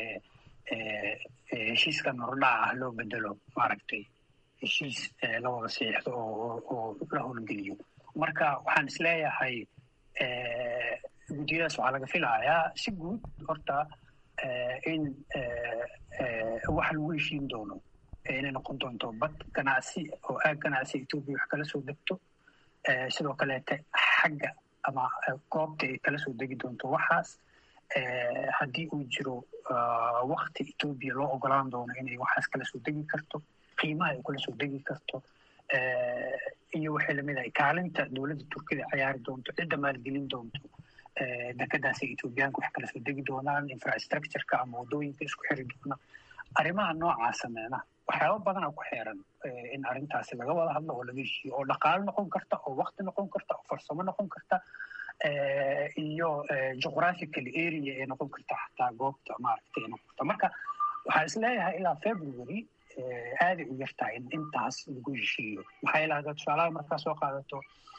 heshiiskan hordhaca ah loo bedelo maaragtay heshiis la wada siixdo oo oo la howlgeliyo marka waxaan is leeyahay guddiyadaas waxaa laga filayaa si guud horta in wax lagu heshiin doono inay noqon doonto bad ganacsi oo aag ganacsi etoobiya wax kala soo degto sidoo kaleete xagga ama goobta ay kala soo degi doonto waxaas haddii uu jiro wakti etoobiya loo ogolaan doono inay waxaas kala soo degi karto qiimaha ay kala soo degi karto iyo waxay lamid ahay kaalinta dowladda turkida ciyaari doonto cidda maalgelin doonto dekadaas ay etoobiyaanka wax kala soo degi doonaan infrastructureka ama waddooyinka isku xiri doona arrimaha noocaasa meena waxyaaba badana ku xeeran in arrintaasi laga wada hadlo oo laga heshiiyo oo dhaqaalo noqon karta oo wakti noqon karta oo farsamo noqon karta iyo geographical area ee noqon karta xataa goobta maaragtay noqon karta marka waxaa isleeyahay ilaa february aaday u yartahay in intaas lagu heshiiyo maxaa yeele haddaad tusaalaha markaa soo qaadato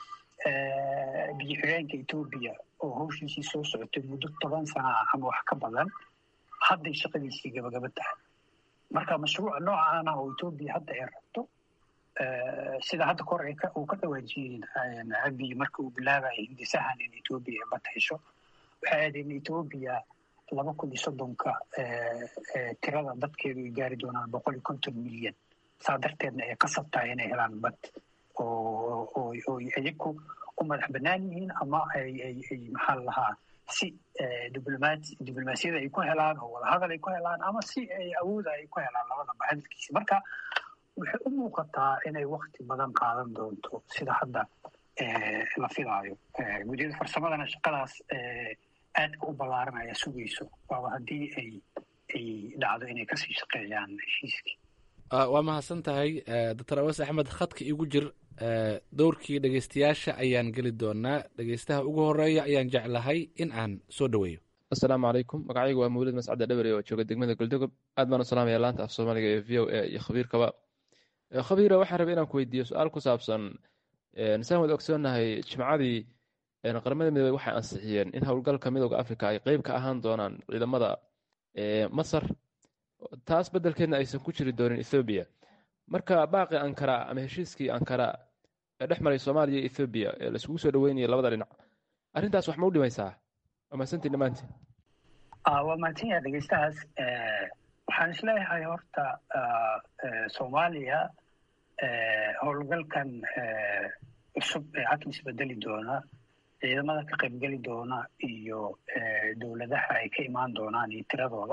biyo xigeenka etoobiya oo hawshiisii soo socotay muddo toban sana ah ama wax ka badan hadday shaqadiisii gabagaba tahay marka mashruuca noocaana oo etoobiya hadda ay rabto sida hadda kor uu ka dhawaajiyey abiy marka uu bilaabayay hindisahan in etoobiya ay bad hesho waxay ahayd in etoobiya laba kun iyo soddonka tirada dadkeedu ay gaari doonaan boqol iyo konton milyan saa darteedna ay qasab tahay inay helaan bad oo oo iyagu u madax bannaan yihiin ama ay ay ay maxaa la lahaa si diblomaati diblomaasiyada ay ku helaan oo wadahadal ay ku helaan ama si ay awooda ay ku helaan labadaba hadalkiisa marka waxay u muuqataa inay wakti badan qaadan doonto sida hadda la filaayo guddiyada farsamadana shaqadaas aadka u ballaaranaya sugayso waaba haddii ay ay dhacdo inay kasii shaqeeyaan heshiiskii waa mahadsan tahay doctor awas axmed khadka igu jir dowrkii dhegeystayaasha ayaan geli doonaa dhegeystaha ugu horeeya ayaan jeclahay in aan soo dhoweeyo asalaamu calaykum magacaygu waa mawlid mascade dhabere oo jooga degmada goldogob aad baan u salaamaya laanta af soomaaliga ee v o a iyo khabiirkaba khabiira waxaan rabay inaan ku weydiiyo su-aal ku saabsan saan wada ogsoonahay jimcadii qaramada midoobey waxay ansixiyeen in howlgalka midooda africa ay qeyb ka ahaan doonaan ciidamada masar taas beddelkeedna aysan ku jiri doonin ethoobiya marka baaqi ankara ama heshiiskii ankara ee dhex maray soomaaliya iyo ethoobiya ee laisugu soo dhaweynayay labada dhinac arrintaas wax ma u dhimaysaa waa mahadsantiin dhammaantiin waa mahadsanyaha dhegeystahaas waxaan isleeyahay horta soomaaliya howlgalkan cusub ee cadmis bedeli doona ciidamada ka qaybgeli doona iyo dowladaha ay ka imaan doonaan iyo tiradooda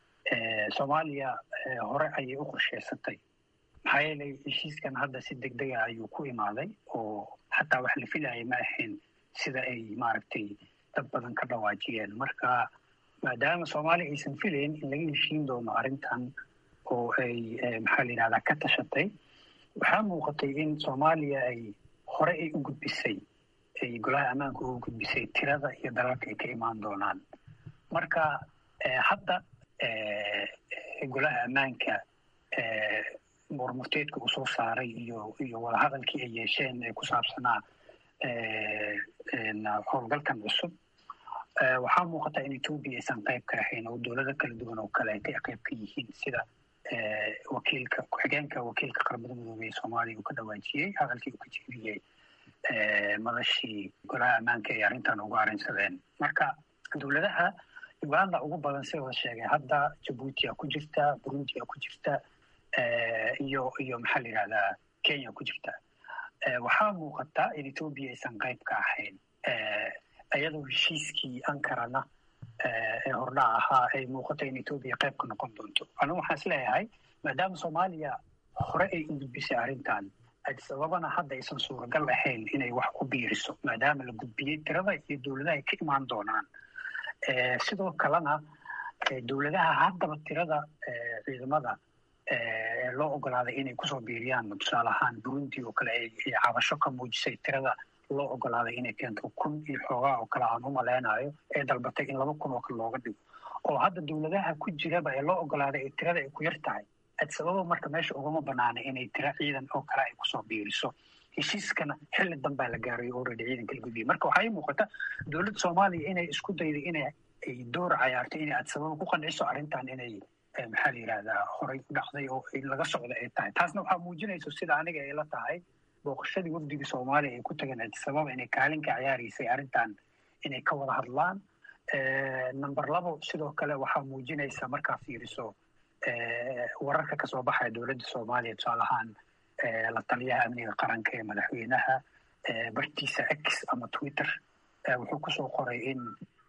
soomaaliya hore ayay u qorsheysatay maxaa yeelay heshiiskan hadda si deg dega ayuu ku imaaday oo xataa wax la filayay ma ahayn sida ay maaragtay dad badan ka dhawaajiyeen marka maadaama soomaaliya aysan filayn in laga heshiin doono arrintan oo ay maxaa la yidhahdaa ka tashatay waxaa muuqatay in soomaaliya ay hore ay u gudbisay ay golaha ammaanka ugu gudbisay tirada iyo dalalka ay ka imaan doonaan marka hadda golaha ammaanka murmurteedka uu soo saaray iyo iyo wadahadalkii ay yeesheen ee ku saabsanaa howlgalkan cusub waxaa muuqata in etoobiya aysan qayb ka ahayn oo dowlado kala duwan oo kale ay qayb ka yihiin sida wakiilka ku-xigeenka wakiilka qaramada midoobey ee soomaaliya uu ka dhawaajiyey hadalkii uu ka jeediyey madashii golaha ammaanka ay arrintan ugu arrinsadeen marka dowladaha uganda ugu badan sida la sheegay hadda jabuutia ku jirta burundia ku jirta iyo iyo maxaa la yidhahdaa kenya ku jirta waxaa muuqata in etoobiya aysan qayb ka ahayn iyadoo heshiiskii ankarana ee hordhac ahaa ay muuqata in etoobiya qayb ka noqon doonto anigu waxaan isleeyahay maadaama soomaaliya hore ay u gudbisay arrintan sababana hadda aysan suuragal ahayn inay wax ku biiriso maadaama la gudbiyey tirada iyo dowladaha ay ka imaan doonaan sidoo kalena dowladaha haddaba tirada ciidamada loo ogolaaday inay kusoo biiriyaan tusaale ahaan burundi oo kale ay cabasho ka muujisay tirada loo ogolaaday inay keento kun iyo xoogaa oo kale aan u maleynayo ee dalbatay in laba kun oo kale looga dhigo oo hadda dowladaha ku jiraba ee loo ogolaaday ee tirada ay ku yar tahay sababa marka meesha ugama banaana inay tira ciidan oo kale ay kusoo biiriso heshiiskana xilli danbaa la gaaray already ciidanka la gudbiyay marka waxaa ii muuqata dowladda soomaaliya inay isku dayday inay ay door cayaarto inay adsababa ku qanciso arrintan inay maxaa la yidhahdaa horay u dhacday oo laga socda ay tahay taasna waxaa muujinayso sida aniga ay la tahay booqashadii wafdigii soomaaliya ay ku tageen adsababa inay kaalin ka ciyaaraysay arrintan inay ka wada hadlaan number labo sidoo kale waxaa muujinaysa markaa fiiriso wararka kasoo baxaya dowladda soomaaliya tusaale ahaan la taliyaha amniga qaranka ee madaxweynaha bartiisa x ama twitter wuxuu kusoo qoray in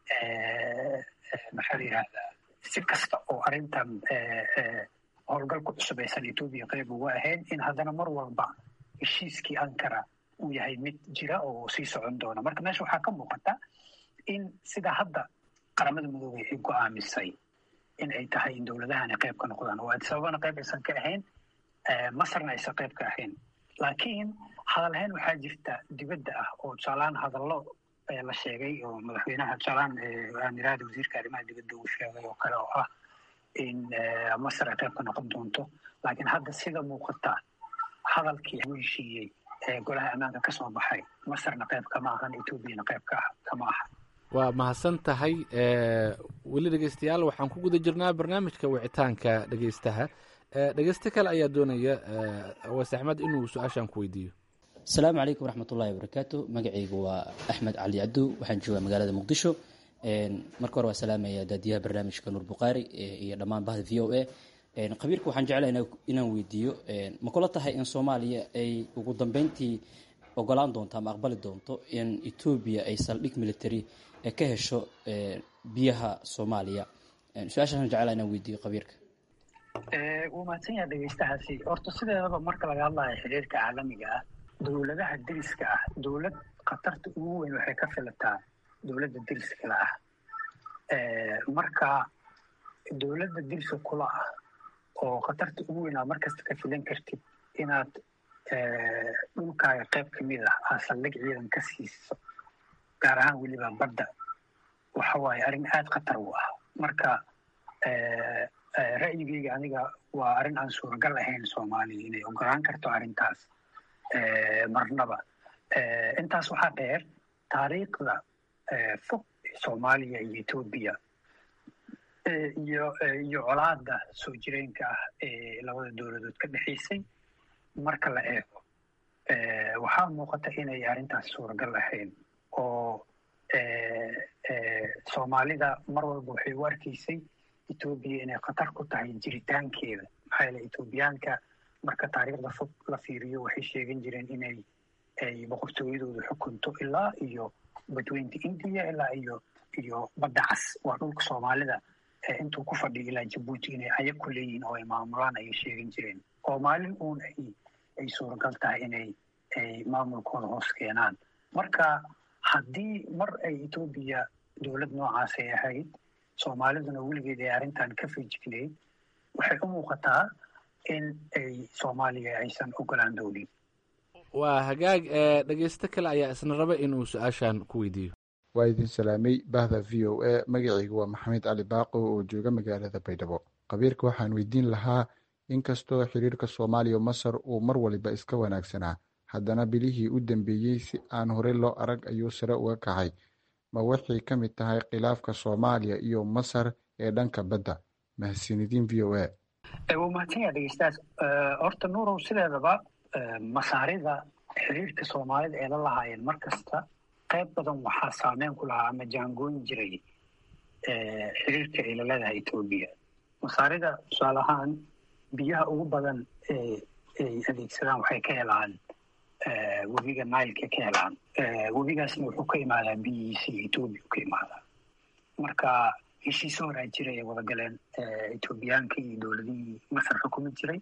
maxaa la yihahdaa si kasta oo arrintan howlgalku cusub aysan etoobiya qayb uga ahayn in haddana mar walba heshiiskii ankara uu yahay mid jira oo sii socon doona marka meesha waxaa ka muuqata in sida hadda qaramada midoobey ay go-aamisay in ay tahay in dowladahani qayb ka noqdaan oo addis ababana qayb aysan ka ahayn masarna aysan qayb ka ahayn laakiin hadalhayn waxaa jirta dibadda ah oo tusaalahaan hadallo la sheegay oo madaxweynaha tusaalahaan aamiraada wasiirka arrimaha dibadda uu sheegay oo kale oo ah in masar ay qayb ka noqon doonto laakiin hadda sida muuqata hadalkii lagu heshiiyey ee golaha ammaanka ka soo baxay masarna qayb kama ahan etoobiyana qayb ka kama aha waa mahadsan tahay weli dhegeystayaal waxaan ku guda jirnaa barnaamijka wicitaanka dhegeystaha dhegeyste kale ayaa doonaya awaas axmed inuu su-aashan ku weydiiyo asalaamu calaykum waraxmat ullahi wabarakaatu magacaygu waa axmed cali cabdu waxaan joogaa magaalada muqdisho marka hore waa salaamaya daadiyaha barnaamijka nuur bukhaari iyo dhammaan bahda v o a khabiirka waxaan jeclaha inaan weydiiyo ma kula tahay in soomaaliya ay ugu dambeyntii ogolaan doonto ama aqbali doonto in etoobiya ay saldhig military ka hesho biyaha soomaaliya su-aashaasaan jeclaha inaan weydiiyo khabiirka wuu mahadsan yaha dhegeystahaasi horta sideedaba marka laga hadlayo xiriirka caalamiga ah dowladaha deriska ah dowlad khatarta ugu weyn waxay ka filataa dowladda deriskala ah marka dowladda deriska kula ah oo khatarta ugu weyn aad markasta ka filan kartid inaad dhulkaaga qayb kamid ah aad saldhig ciidan ka siiso gaar ahaan weliba badda waxa waaye arrin aada khatar u ah marka ra'yigeyga aniga waa arrin aan suuragal ahayn soomaaliya inay ogolaan karto arrintaas marnaba intaas waxaa dheer taariikhda fog soomaaliya iyo etoobiya iyo iyo colaada soo jireenka ah ee labada dowladood ka dhexaysay marka la eego waxaa muuqata inay arrintaas suuragal ahayn oo soomaalida mar walba waxay u arkaysay etoobiya inay khatar ku tahay jiritaankeeda maxaa yeele etoobiyaanka marka taariikhda fog la fiiriyo waxay sheegan jireen inay ay boqortooyadooda xukunto ilaa iyo badweynta indiya ilaa iyo iyo badda cas waa dhulka soomaalida intuu ku fadhiyo ilaa jabuuti inay ayag ku leeyihiin oo ay maamulaan ayay sheegan jireen oo maalin uun ay ay suuragal tahay inay ay maamulkooda hoos keenaan marka haddii mar ay etoobiya dowlad noocaas ay ahayd soomaaliduna weligeed ay arrintan ka fejignayd waxay u muuqataa in ay soomaaliya aysan ogolaan doonin waa hagaag dhegeysto kale ayaa isna raba inuu su-aashan ku weydiiyo waa idin salaamay bahda v o a magacaygu waa maxamed cali baaqo oo jooga magaalada baydhabo khabiirka waxaan weydiin lahaa inkastoo xiriirka soomaaliya masar uu mar waliba iska wanaagsanaa haddana bilihii u dambeeyey si aan horey loo arag ayuu sare uga kacay ma waxay ka mid tahay khilaafka soomaaliya iyo masar ee dhanka badda mahadsanidin v o a waa mahadsan yaha dhegeystaas horta nuurow sideedaba masaarida xiriirka soomaalida ee la lahaayeen mar kasta qayb badan waxaa saameyn ku lahaa ama jaangooyn jiray xiriirka ay la leedahay etoobiya masaarida tusaale ahaan biyaha ugu badan ee ay adeegsadaan waxay ka helaan webiga nileka ka helaan webigaasna wuxuu ka imaadaa biyihiisa iyo etoobiya ka imaadaa marka heshiise horaa jiray ay wada galeen etoobiyaanka iyo dowladihii masar xukumi jiray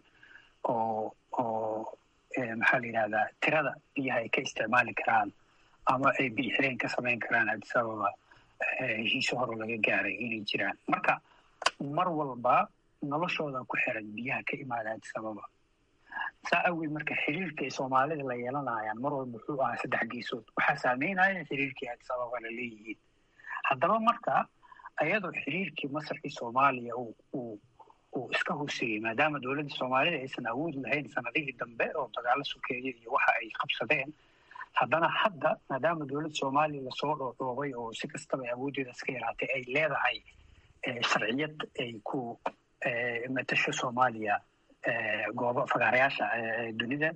oo oo maxaa la yidhahdaa tirada biyaha ay ka isticmaali karaan ama ay biyo xireen ka samayn karaan addis ababa heshiise hore laga gaaray inay jiraan marka mar walba noloshooda ku xiran biyaha ka imaada addis ababa saa awgeed marka xiriirka ay soomaalida la yeelanayaan mar walba wuxuu ahaa saddex geesood waxaa saameynaya xiriirkii addis ababa la leeyihiin haddaba marka ayadoo xiriirkii masarkii soomaaliya uu uu uu iska hooseeyey maadaama dowladda soomaalida aysan awood lahayn sanadihii dambe oo dagaalo sokeeye iyo waxa ay qabsadeen haddana hadda maadaama dowladda soomaaliya lasoo dhoodhoobay oo si kastaba ay awooddeeda iska yaraatay ay leedahay sharciyad ay ku matasho soomaaliya goobo fagaarayaasha dunida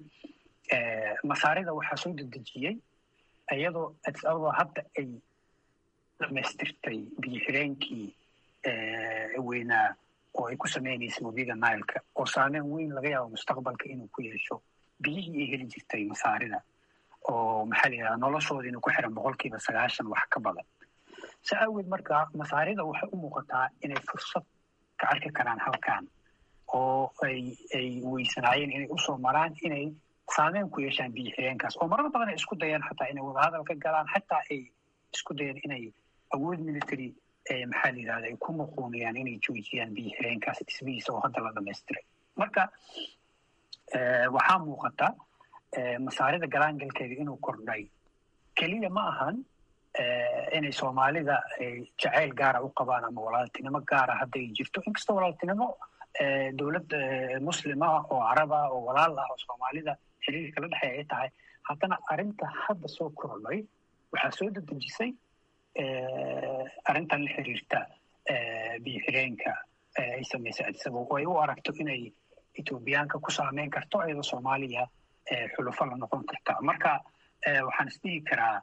masaarida waxaa soo dedejiyey iyadoo addis ababa hadda ay dhamaystirtay biyo xireenkii weynaa oo ay ku sameynaysa webiga nileka oo saameyn weyn laga yaabo mustaqbalka inuu ku yeesho biyihii ay heli jirtay masaarida oo maxaa la yidhahda noloshooda inuu ku xiran boqolkiiba sagaashan wax ka badan si awgeed marka masaarida waxay u muuqataa inay fursad ka arki karaan halkan oo ay ay weysanaayeen inay usoo maraan inay saameyn ku yeeshaan biyo xireenkaas oo marar badan ay isku dayaan xataa inay wadahadal ka galaan xataa ay isku dayaan inay awood military maxaa la yidhahda ay ku muquunayaan inay joojiyaan biyo xireenkaas dhismihiisa oo hadda la dhamaystiray marka waxaa muuqata masaarida galaangalkeeda inuu kordhay keliya ma ahan inay soomaalida jacayl gaara u qabaan ama walaaltinimo gaara hadday jirto inkastoo walaaltinimo dowlad muslima oo caraba oo walaal ah oo soomaalida xiriirka la dhexeeya ay tahay haddana arrinta hadda soo kordhay waxaa soo dedejisay arrintan la xiriirta biyo xireenka ay samaysay adisaba oo ay u aragto inay etoobiyaanka ku saameyn karto iyadoo soomaaliya xulufo la noqon karta marka waxaan isdhihi karaa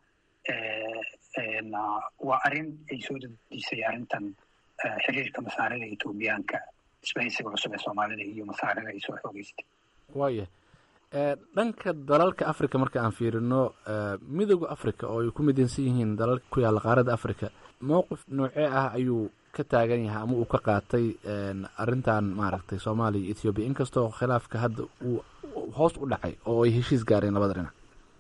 waa arrin ay soo dedejisay arrintan xiriirka masaarida etoobiyaanka isbahaysiga cusub ee soomaalida iyo masaarida ay soo xoogeystay waaya dhanka dalalka africa marka aan fiirino midooda africa oo ay ku midaysan yihiin dalalka ku yaalla qaaradda africa mowqif noocee ah ayuu ka taagan yahay ama uu ka qaatay arrintan maaragtay soomaaliya iyo ethoobiya inkastoo khilaafka hadda uu hoos u dhacay oo ay heshiis gaareen labada dhinac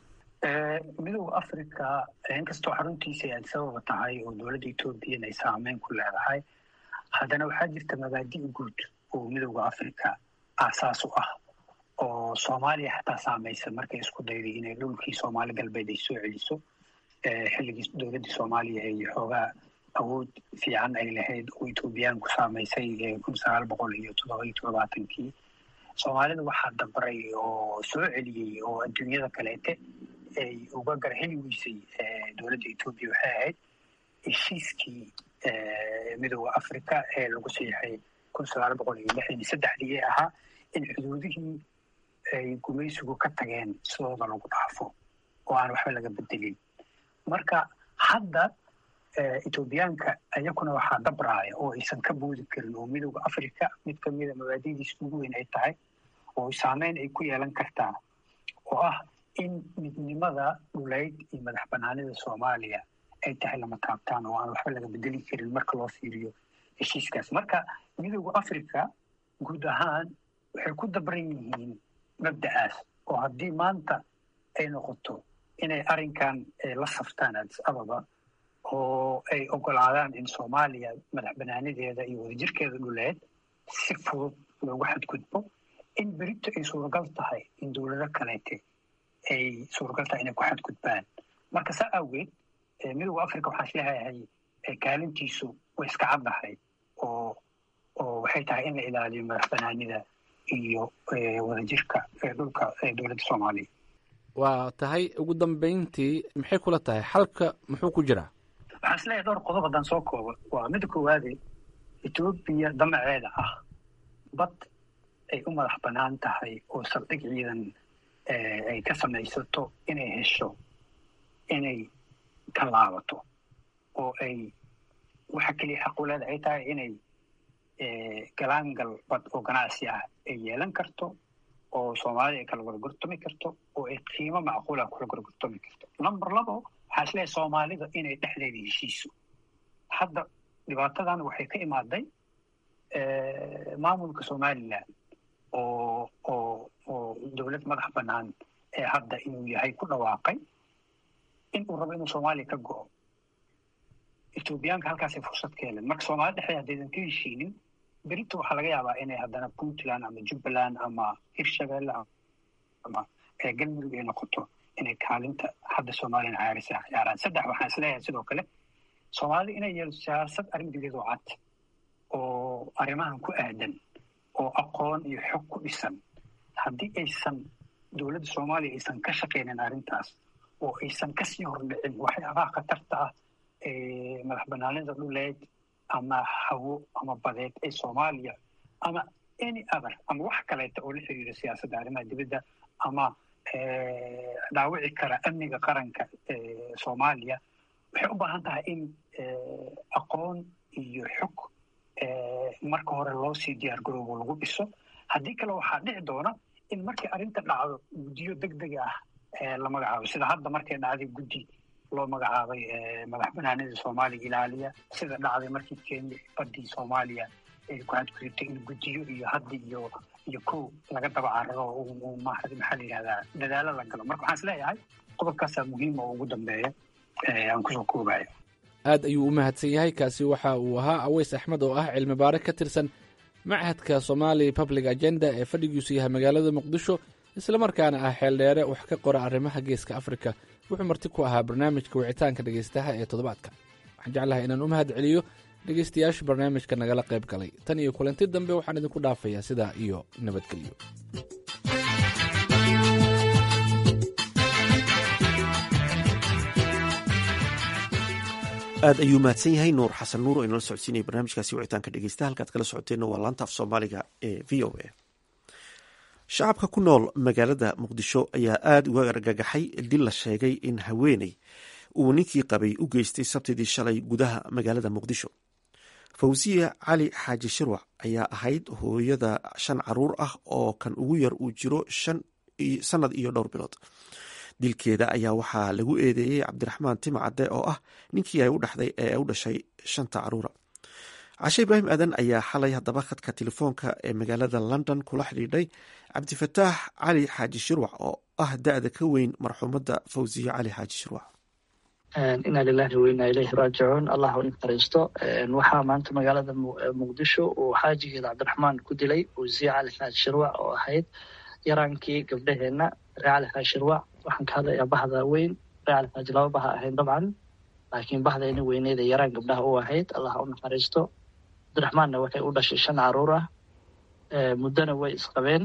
midooda africa inkastoo xaruntiisa ay adisababa tahay oo dowladda ethoobiyan ay saameyn ku leedahay haddana waxaa jirta mabaadi' guud oo midooda africa aasaas u ah oo soomaaliya xataa saamaysa markay isku dayday inay dhulkii soomaali galbeed ay soo celiso xilligii dowladdii soomaaliya ay xoogaa awood fiican ay lahayd oo etoobiyaanku saamaysay kun sagaal boqol iyo toddoba iyo todobaatankii soomaalida waxaa dabray oo soo celiyey oo adduunyada kaleete ay uga garheli weysay dowladda etoobiya waxay ahayd heshiiskii midooda africa ee lagu siixay kun sagaal boqol iyo lixdan iyo saddexdii ee ahaa in xuduudihii ay gumaysigu ka tageen sidooda lagu dhaafo oo aan waxba laga bedelin marka hadda etoobiyaanka ayakuna waxaa dabraaya oo aysan ka boodi karin oo midooda africa mid kamida mabaadidiisa ugu weyn ay tahay oo saameyn ay ku yeelan kartaa oo ah in midnimada dhuleyd iyo madax banaanida soomaaliya ay tahay lama taabtaan oo aan waxba laga bedeli karin marka loo fiiriyo heshiiskaas marka midooda africa guud ahaan waxay ku dabran yihiin mabda'aas oo haddii maanta ay noqoto inay arrinkan la saftaan adis ababa oo ay ogolaadaan in soomaaliya madax banaanideeda iyo wadajirkeeda dhuleed si fudud loogu xadgudbo in berito ay suuragal tahay in dowlado kaleete ay suuragal tahay inay ku xadgudbaan marka saa awgeed midooda africa waxaan isleeyahay kaalintiisu way iska caddahay oo oo waxay tahay in la ilaaliyo madax banaanida iyo wadajirka dhulka dowladda soomaaliya waa tahay ugu dambeyntii maxay kula tahay xalka muxuu ku jiraa waxaan isleeyahay dhowr qodob haddaan soo koobo waa midda koowaade etoobiya damaceeda ah bad ay u madax bannaan tahay oo saldhig ciidan ay ka samaysato inay hesho inay ka laabato oo ay waxa keliya xaquleeda ay tahay inay galaangal bad oo ganacsi ah ay yeelan karto oo soomaalida ay kala gorgortami karto oo ay qiimo macquula kula gorgortami karto number labo waxaa isleeyahay soomaalida inay dhexdeeda heshiiso hadda dhibaatadan waxay ka imaaday maamulka somalilan oo oo oo dowlad madax bannaan ee hadda inuu yahay ku dhawaaqay in uu rabo inuu soomaaliya ka go'o etoobiyaanka halkaasay fursad ka heleen marka soomaalida dhexdeeda haddaydan ka heshiinin berito waxaa laga yaabaa inay haddana puntland ama jubbaland ama hirshabelle ama galmudug ay noqoto inay kaalinta hadda soomaliyan caarisa ciyaaraan saddex waxaan isleeyahay sidoo kale soomaalida inay yeelo siyaasad arrin dibiyadoo cad oo arrimahan ku aadan oo aqoon iyo xog ku dhisan haddii aysan dowladda soomaaliya aysan ka shaqaynin arrintaas oo aysan kasii hordhicin waxyaabaha khatarta ah ee madax banaanida dhuleed ama hawo ama badeed ee soomaaliya ama any other ama wax kaleeta oo la xiriira siyaasadda arrimaha dibadda ama dhaawici kara amniga qaranka soomaaliya waxay u baahan tahay in aqoon iyo xog marka hore loo sii diyaar garoobo lagu dhiso haddii kale waxaa dhici doona in markii arrinta dhacdo guddiyo deg deg ah la magacaabo sida hadda markay dhacday guddi loo magacaabay madax banaanida soomaaliya ilaaliya sida dhacday markii kenya badii soomaaliya ay ku hadgudubtay in guddiyo iyo haddi iyo iyo kow laga daba cararo maxaa la yihahdaa dadaalo la galo marka waxaan is leeyahay qodobkaasaa muhiima oo ugu dambeeya aan kusoo koobayo aad ayuu u mahadsan yahay kaasi waxa uu ahaa aweys axmed oo ah cilmi baare ka tirsan machadka somali public agenda ee fadhigiisu yahay magaalada muqdisho islamarkaana ah xeeldheere wax ka qora arrimaha geeska afrika wuxuu marti ku ahaa barnaamijka wicitaanka dhegaystaha ee toddobaadka waxaan jeclahay inaan u mahad celiyo dhegaystayaasha barnaamijka nagala qayb galay tan iyo kulanti dambe waxaan idinku dhaafayaa sidaa iyo nabadgelyo aad ayuu mahadsan yahay nuur xasan nuur oo inala socodsiinaya barnaamijkaasi wicitaanka dhegeysta halkaad kala socoteenna waa laanta af soomaaliga ee v o a shacabka ku nool magaalada muqdisho ayaa aada uga argagaxay dil la sheegay in haweeney uu ninkii qabay u geystay sabtidii shalay gudaha magaalada muqdisho fawsiya cali xaaji shirwac ayaa ahayd hooyada shan caruur ah oo kan ugu yar uu jiro sanad iyo dhowr bilood dilkeeda ayaa waxaa lagu eedeeyey cabdiraxmaan timcadde oo ah ninkii ay u dhexday ee u dhashay shanta caruura cashe ibraahim aadan ayaa xalay haddaba khadka telefoonka ee magaalada london kula xidhiidhay cabdifataax cali xaaji shirwac oo ah da-da ka weyn marxuumadda fawsiye cali xaaji shirwac inaa lilahi wa inaa ilayhi raajicuun allah u naxariisto waxaa maanta magaalada muqdisho uu xaajigeeda cabdiraxmaan ku dilay fawsiye cali xaaji shirwac oo ahayd yaraankii gabdhaheenna ree cali xaaji shirwac waxaan ka hadlayaa bahda weyn ree cali xaaji laba baha ahayn dabcan laakiin bahdeeni weyneeda yaraan gabdhaha u ahayd allah u naxariisto cabdiraxmaanna waxay u dhashay shan caruur ah muddona way isqabeen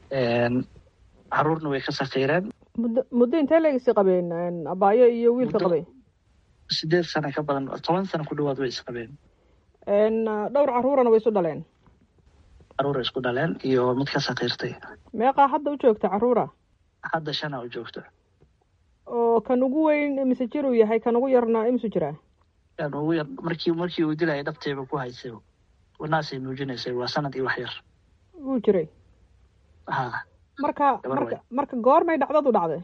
caruurna way ka sakiireen muddo intee leegisi qabeen abaayo iyo wiilka qabay sideed sano ka badan toban sano ku dhawaad way isqabeen dhowr caruurana way isu dhaleen caruura isku dhaleen iyo mid ka sakiirtay meeqaa hadda u joogta caruura hadda shana u joogto oo kan ugu weyn mise jir uu yahay kan ugu yarna imisu jiraa kan ugu yar markii markii uu dilaya dhabteeba ku haysay wanaasay nuujinaysay waa sanad iyo wax yar wuu jiray ha marka marka marka goormay dhacdadu dhacday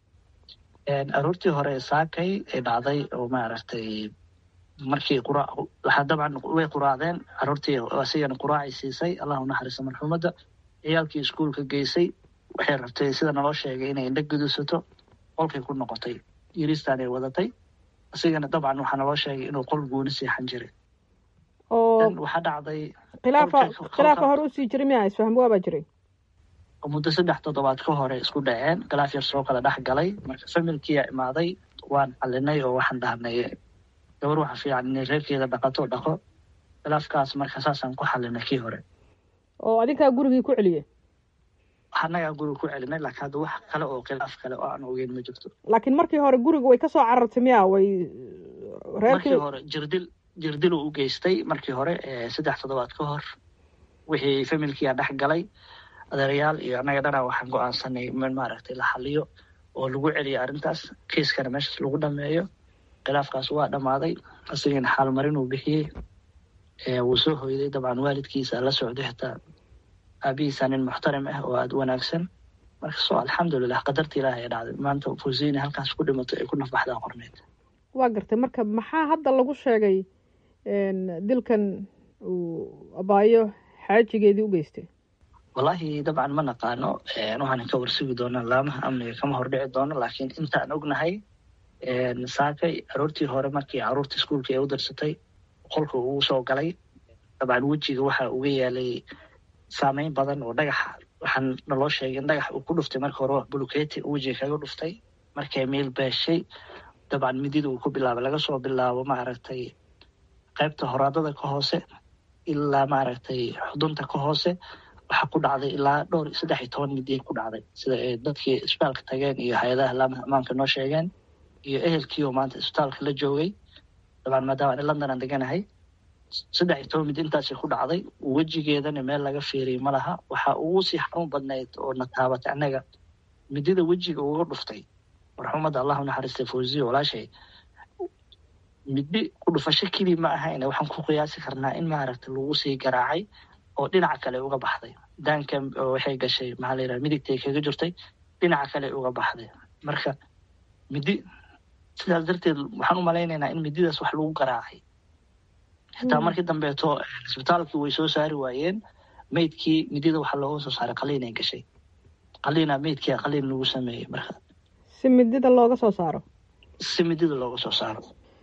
aroortii hore saakay ay dhacday oo maaragtay markii qura waxaa dabcan way quraacdeen caruurtii asigana quraacay siisay allah unaxariiso marxuumadda ciyaalkii iskuolka geysay waxay rabtay sida naloo sheegay inay indha gudusato qolkay ku noqotay yiristaan ay wadatay asigana dabcan waxaa naloo sheegay inuu qol gooni seexan jiray oo waxaa dhacday khilaafa khilaafa hore usii jiray miya isfaham waabaa jiray muddo saddex toddobaad ka hore isku dhaceen khilaaf yar soo kala dhex galay marka familkiia imaaday waan xalinay oo waxaan dhahnay gabar waxa fiican inay reerkeeda dhaqato dhaqo khilaafkaas marka saasaan ku xalinay kii hore oo adinkaa gurigii ku celiye annagaa guriga ku celinay laakiin hadda wax kale oo khilaaf kale oo aan ogeyn ma jirto laakiin markii hore guriga way kasoo carartay miya way markii hore jirdil jirdil uu u geystay markii hore saddex toddobaad ka hor wixii familkiia dhex galay adeerayaal iyo annaga dhanaa waxaan go-aansanay in maaragtay la xaliyo oo lagu celiyo arrintaas kiiskana meeshaas lagu dhameeyo khilaafkaas waa dhammaaday asigana xaalmarin uu bixiyey wuu soo hoyday dabcan waalidkiisa la socday xitaa aabihiisa nin muxtarim ah oo aada u wanaagsan marka soo alxamdulilah qadarta ilaahay ee dhacday maanta fawsiyina halkaas ku dhimato ay ku nafbaxdaa qorneyd waa gartay marka maxaa hadda lagu sheegay dilkan uu abaayo xaajigeedii u geystay wallaahi dabcan ma naqaano waxaan ka warsugi doonaa laamaha amniga kama hordhici doono laakiin intaan ognahay saakay aroortii hore markii caruurta iskuolka ee u darsatay qolka uu soo galay dabcan wejiga waxa uga yaalay saameyn badan oo dhagaxa waxaan naloo sheegay in dhagax uu ku dhuftay marka hore buluketi wejiga kaga dhuftay markay meel beeshay dabcan midida uu ku bilaabay laga soo bilaabo maaragtay qaybta horaadada ka hoose ilaa maaragtay xudunta ka hoose waxaa ku dhacday ilaa dhowr saddex iyo toban midiyay ku dhacday sida ay dadkii isbitaalka tageen iyo hay-adaha laamaha ammaanka noo sheegeen iyo ehelkii oo maanta isbitaalka la joogay dabcan maadaama ani london aan deganahay saddex iyo toban midi intaasi ku dhacday wejigeedana meel laga fiiriyay ma laha waxaa ugu sii xanuun badnayd oo na taabatay annaga midida wejiga uga dhuftay marxuumadda allah unaxariistay fawziya walaashay midbi ku dhufasho keli ma ahayn waxaan ku qiyaasi karnaa in maaragta lagu sii garaacay oo dhinaca kale uga baxday daanka waxay gashay maxaa la yidhaha midigtay kaga jirtay dhinaca kale uga baxday marka midi sidaas darteed waxaan u malaynaynaa in mididaas wax lagu garaacay xitaa markii dambeeto isbitaalkii way soo saari waayeen meydkii midida waxaa looga soo saaray qaliinay gashay qaliina meydkii qaliin lagu sameeyey marka si midida looga soo saaro si midida looga soo saaro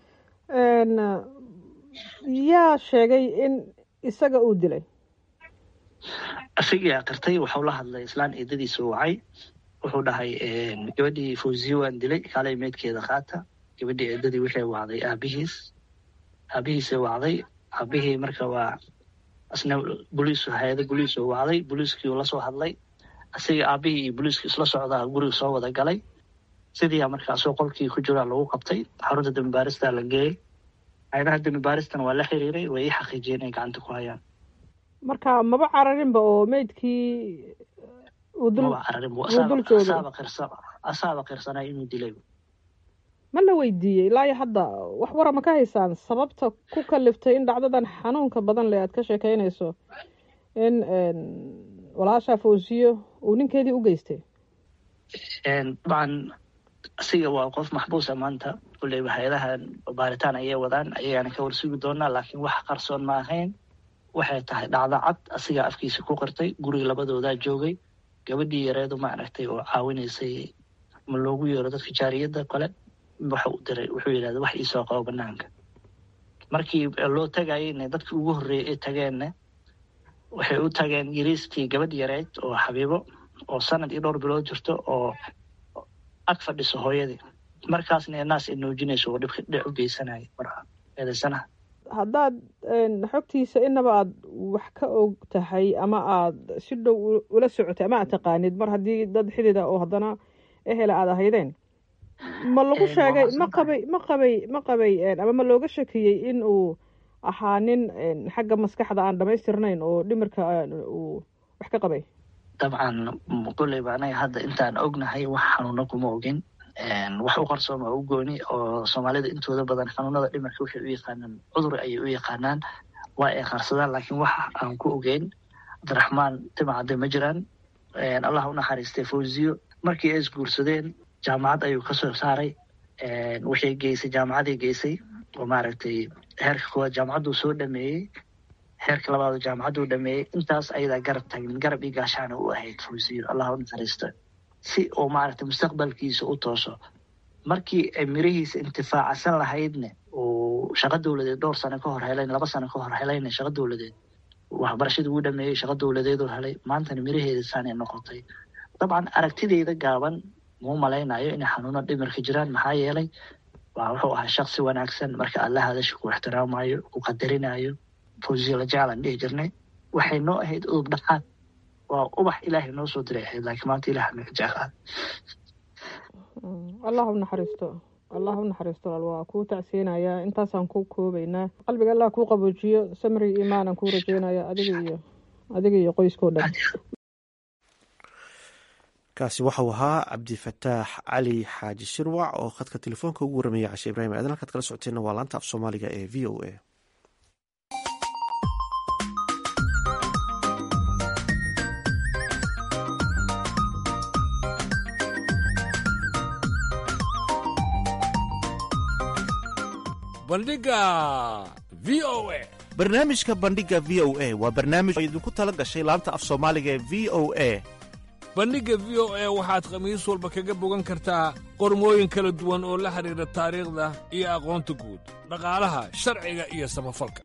yaa sheegay in isaga uu dilay isagii aqirtay wuxuu la hadlay islaan eedadiisa wacay wuxuu dhahay gabadhii fawziye waan dilay kaalay meydkeeda qaata gabadhii eedadii waxay wacday aabihiis aabihiisay wacday aabihii marka waa isna boliis hay-ada boliis oo wacday boliiskii uu lasoo hadlay isaga aabihii iyo boliiskii isla socdaa guriga soo wada galay sidiia markaasoo qolkii ku jiraa lagu qabtay xarunta dembi baarista la geeyey hay-adaha dembi baaristana waa la xiriiray way ii xaqiijiyeen inay gacanta ku hayaan marka maba cararinba oo meydkii uu dul maba cararin bu wuu dul joogay asaaba qirsan asaaba qirsanaa inuu dilay ma la weydiiyey ilaa iyo hadda wax wara ma ka haysaan sababta ku kaliftay in dhacdadan xanuunka badan leh aad ka sheekeynayso in walaasha fawsiyo uu ninkeedii u geystay dabcan asiga waa qof maxbuusa maanta kulleyba hay-adaha baaritaan ayay wadaan ayagaana ka warsugi doonaa laakiin wax qarsoon ma ahayn waxay tahay dhacdo cad asigaa afkiisa ku qirtay guriga labadoodaa joogay gabadhii yareedu ma aragtay oo caawinaysay ma loogu yeero dadka jaariyadda kale waxa u diray wuxuu yidhahda wax iisoo qabo banaanka markii loo tagayeyne dadkii ugu horreeyay ay tageenna waxay u tageen yariistii gabadh yareed oo xabiibo oo sanad iyo dhowr bilood jirto oo ag fadhiso hooyadii markaasna naas ay noojinayso oo dhibka dhic u geysanaya marka eedaysanaha haddaad xogtiisa inaba aad wax ka og tahay ama aad si dhow ula socotay ama aad taqaanid mar haddii dad xidida oo haddana ehela aad ahaydeen ma lagu sheegay ma qabay ma qabay ma qabay ama ma looga shakiyey in uu ahaa nin xagga maskaxda aan dhamaystirnayn oo dhimirka uu wax ka qabay dabcan kulleyba anaga hadda intaan ognahay wax xanuuno kuma ogin wax u qarsooma u gooni oo soomaalida intooda badan xanuunada dhimirka waxay u yaqaanaan cudur ayay u yaqaanaan waa ay qarsadaan laakiin wax aan ku ogeyn cabdiraxmaan timacade ma jiraan allah u naxariistay fawziyo markii ay isguursadeen jaamacad ayuu kasoo saaray waxay geysay jaamacaday geysay oo maaragtay heerka koowaad jaamacadduu soo dhameeyey heerka labaad jaamacadduu dhameeyey intaas ayadaa garab tagin garab iyo gaashaana u ahayd fawziyo allah u naxariista si uu maaragtay mustaqbalkiisa u tooso markii ay mirihiisa intifaacsan lahaydne uu shaqo dowladeed dhowr sano ka hor helayn laba sano ka hor helayna shaqo dowladeed waxbarashadii uu dhameeyey shaqo dowladeeduu helay maantana miraheeda saanay noqotay dabcan aragtideyda gaaban muu malaynayo inay xanuuno dhimirka jiraan maxaa yeelay waa wuxuu ahaa shaksi wanaagsan marka alla hadasha ku ixtiraamayo ku qadarinayo fawziyo la jeclaan dhihi jirnay waxay noo ahayd udub dhaxaad waa ubax ilaahay noo soo diray ahayd laakiin maanta ilaah naga jeclaa allah u naxariisto allah u naxariisto walaal waa kuu tacsiinayaa intaasaan ku koobaynaa qalbiga allah kuu qaboojiyo samri iimaanan kuu rajeynaya adiga iyo adiga iyo qoyskao dhan kaasi waxau ahaa cabdifataax cali xaaji shirwac oo khadka telefoonka ugu warramaya cashe ibrahim aadan halkaad kala socoteenna waa laanta af soomaaliga ee v o a bandhiga v o a barnaamijka bandhiga v o a waa barnaamij oo idinku tala gashay laanta af soomaaliga ee v o a bandhigga v o a waxaad khamiis walba kaga bogan kartaa qormooyin kala duwan oo la xidhiidha taariikhda iyo aqoonta guud dhaqaalaha sharciga iyo samafalka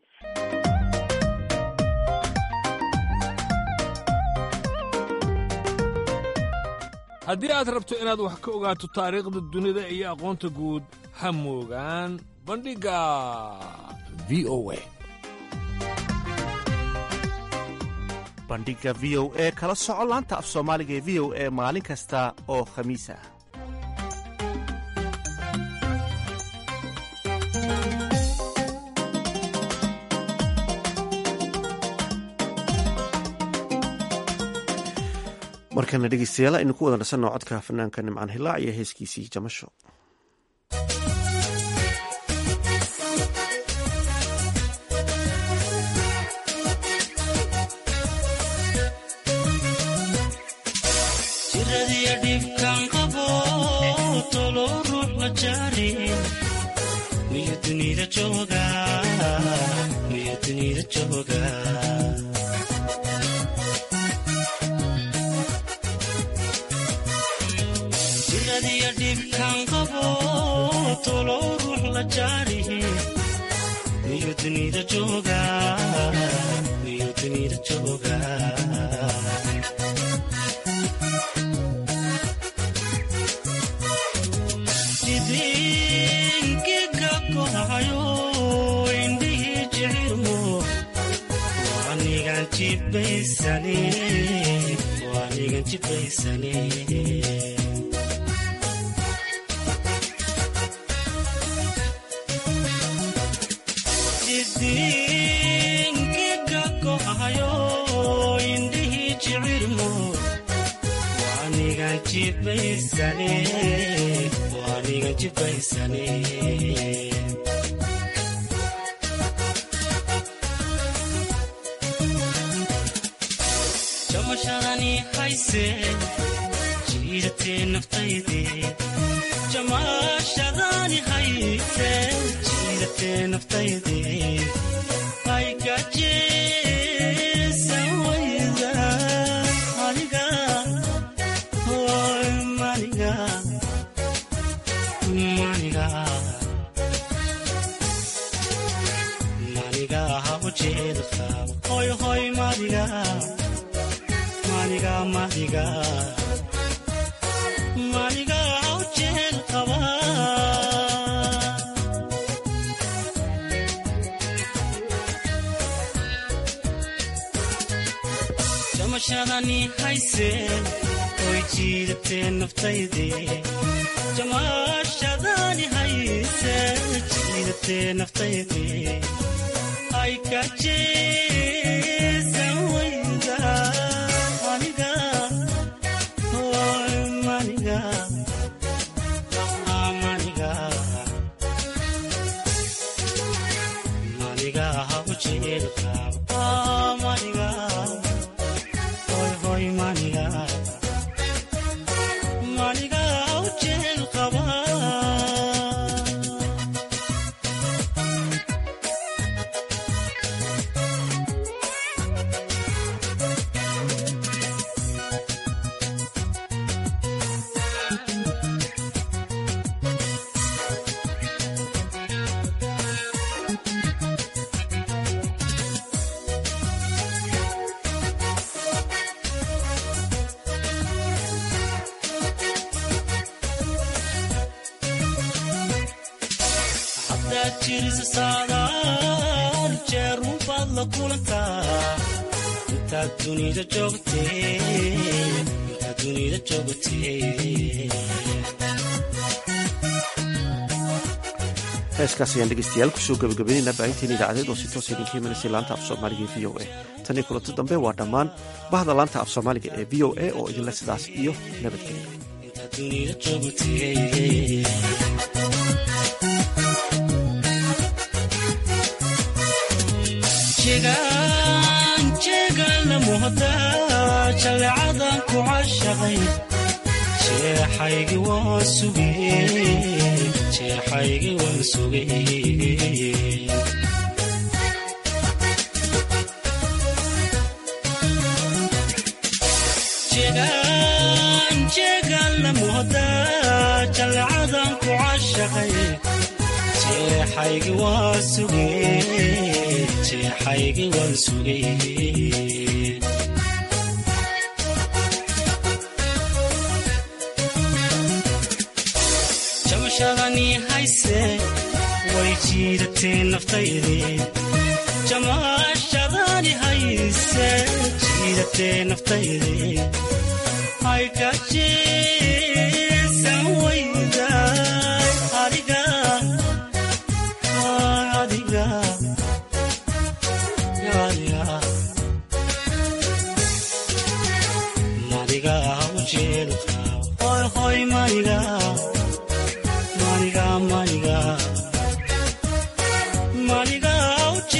haddii aad rabto inaad wax ka ogaato taariikhda dunida iyo aqoonta guud ha moogaan bandhigga v o a bandhiga v o e kala soco laanta af soomaaliga ee v o e maalin kasta oo khamiis ah markana dhegeystayaal aynu ku wada nasanno codka fanaanka nimcaan hilaac iyo heeskiisii jamasho dhibkan qabo tolo ruux la jaarin miyo dunida jooga miyo dunida jooga jiradiya dhibkan qabo tolo ruux la jaarihin miyo dunida jooga miyo dunida jooga idinkiga kohayo indhihii jecirmo waanigan jibaysane waanigan jibaysane idinkiga kohayo indhihii jecirmo waanigan jibaysane waanigan jibaysane jamashadani hayse jiidatee naftayde jamashadani hayse jiidatee naftayde aygajeesan wayda aniga hoy maniga maniga maniga ha ujeeda qaab hoy hoy maniga maniga maniga maniga ha ujeeda qaba jamashadani hayse oy jiidatee naftayde jamashadani hayse jiidatee naftayde ay ka jeesan wayda aniga hoy maniga maniga maniga ha ujeeda qaab maniga hoy hoy maniga maniga ha ujeeda qaba haddaad jirisa saadaal jeerun baad la kulantaa intaad dunida joogtee intaad dunida joogtee heeskaas ayaan dhegeystayaal kusoo gabagabaynaynaa baahinteena idaacadeed oo si toos idinka imanaysa laanta af soomaaliga ee v o a tan iyo kulanti dambe waa dhammaan bahda laanta af soomaaliga ee v o a oo idinle sidaas iyo nabadgelya dunida joogtee jegaan jeegaan la muhda jaleecadan ku cashaqay jeexaygi waan sugee jeexaygi waan sugee jegaan jeegaan la muhda jaleecadan ku cashaqay jeexaygi waan sugee jeexaygi waan sugee jamashadani hayse way jiidatee naftayde jamashadani hayse jiidatee naftayde ay ka jeesan wayda adiga adiga adiga madiga ujeeda hoy hoy maniga maniga maniga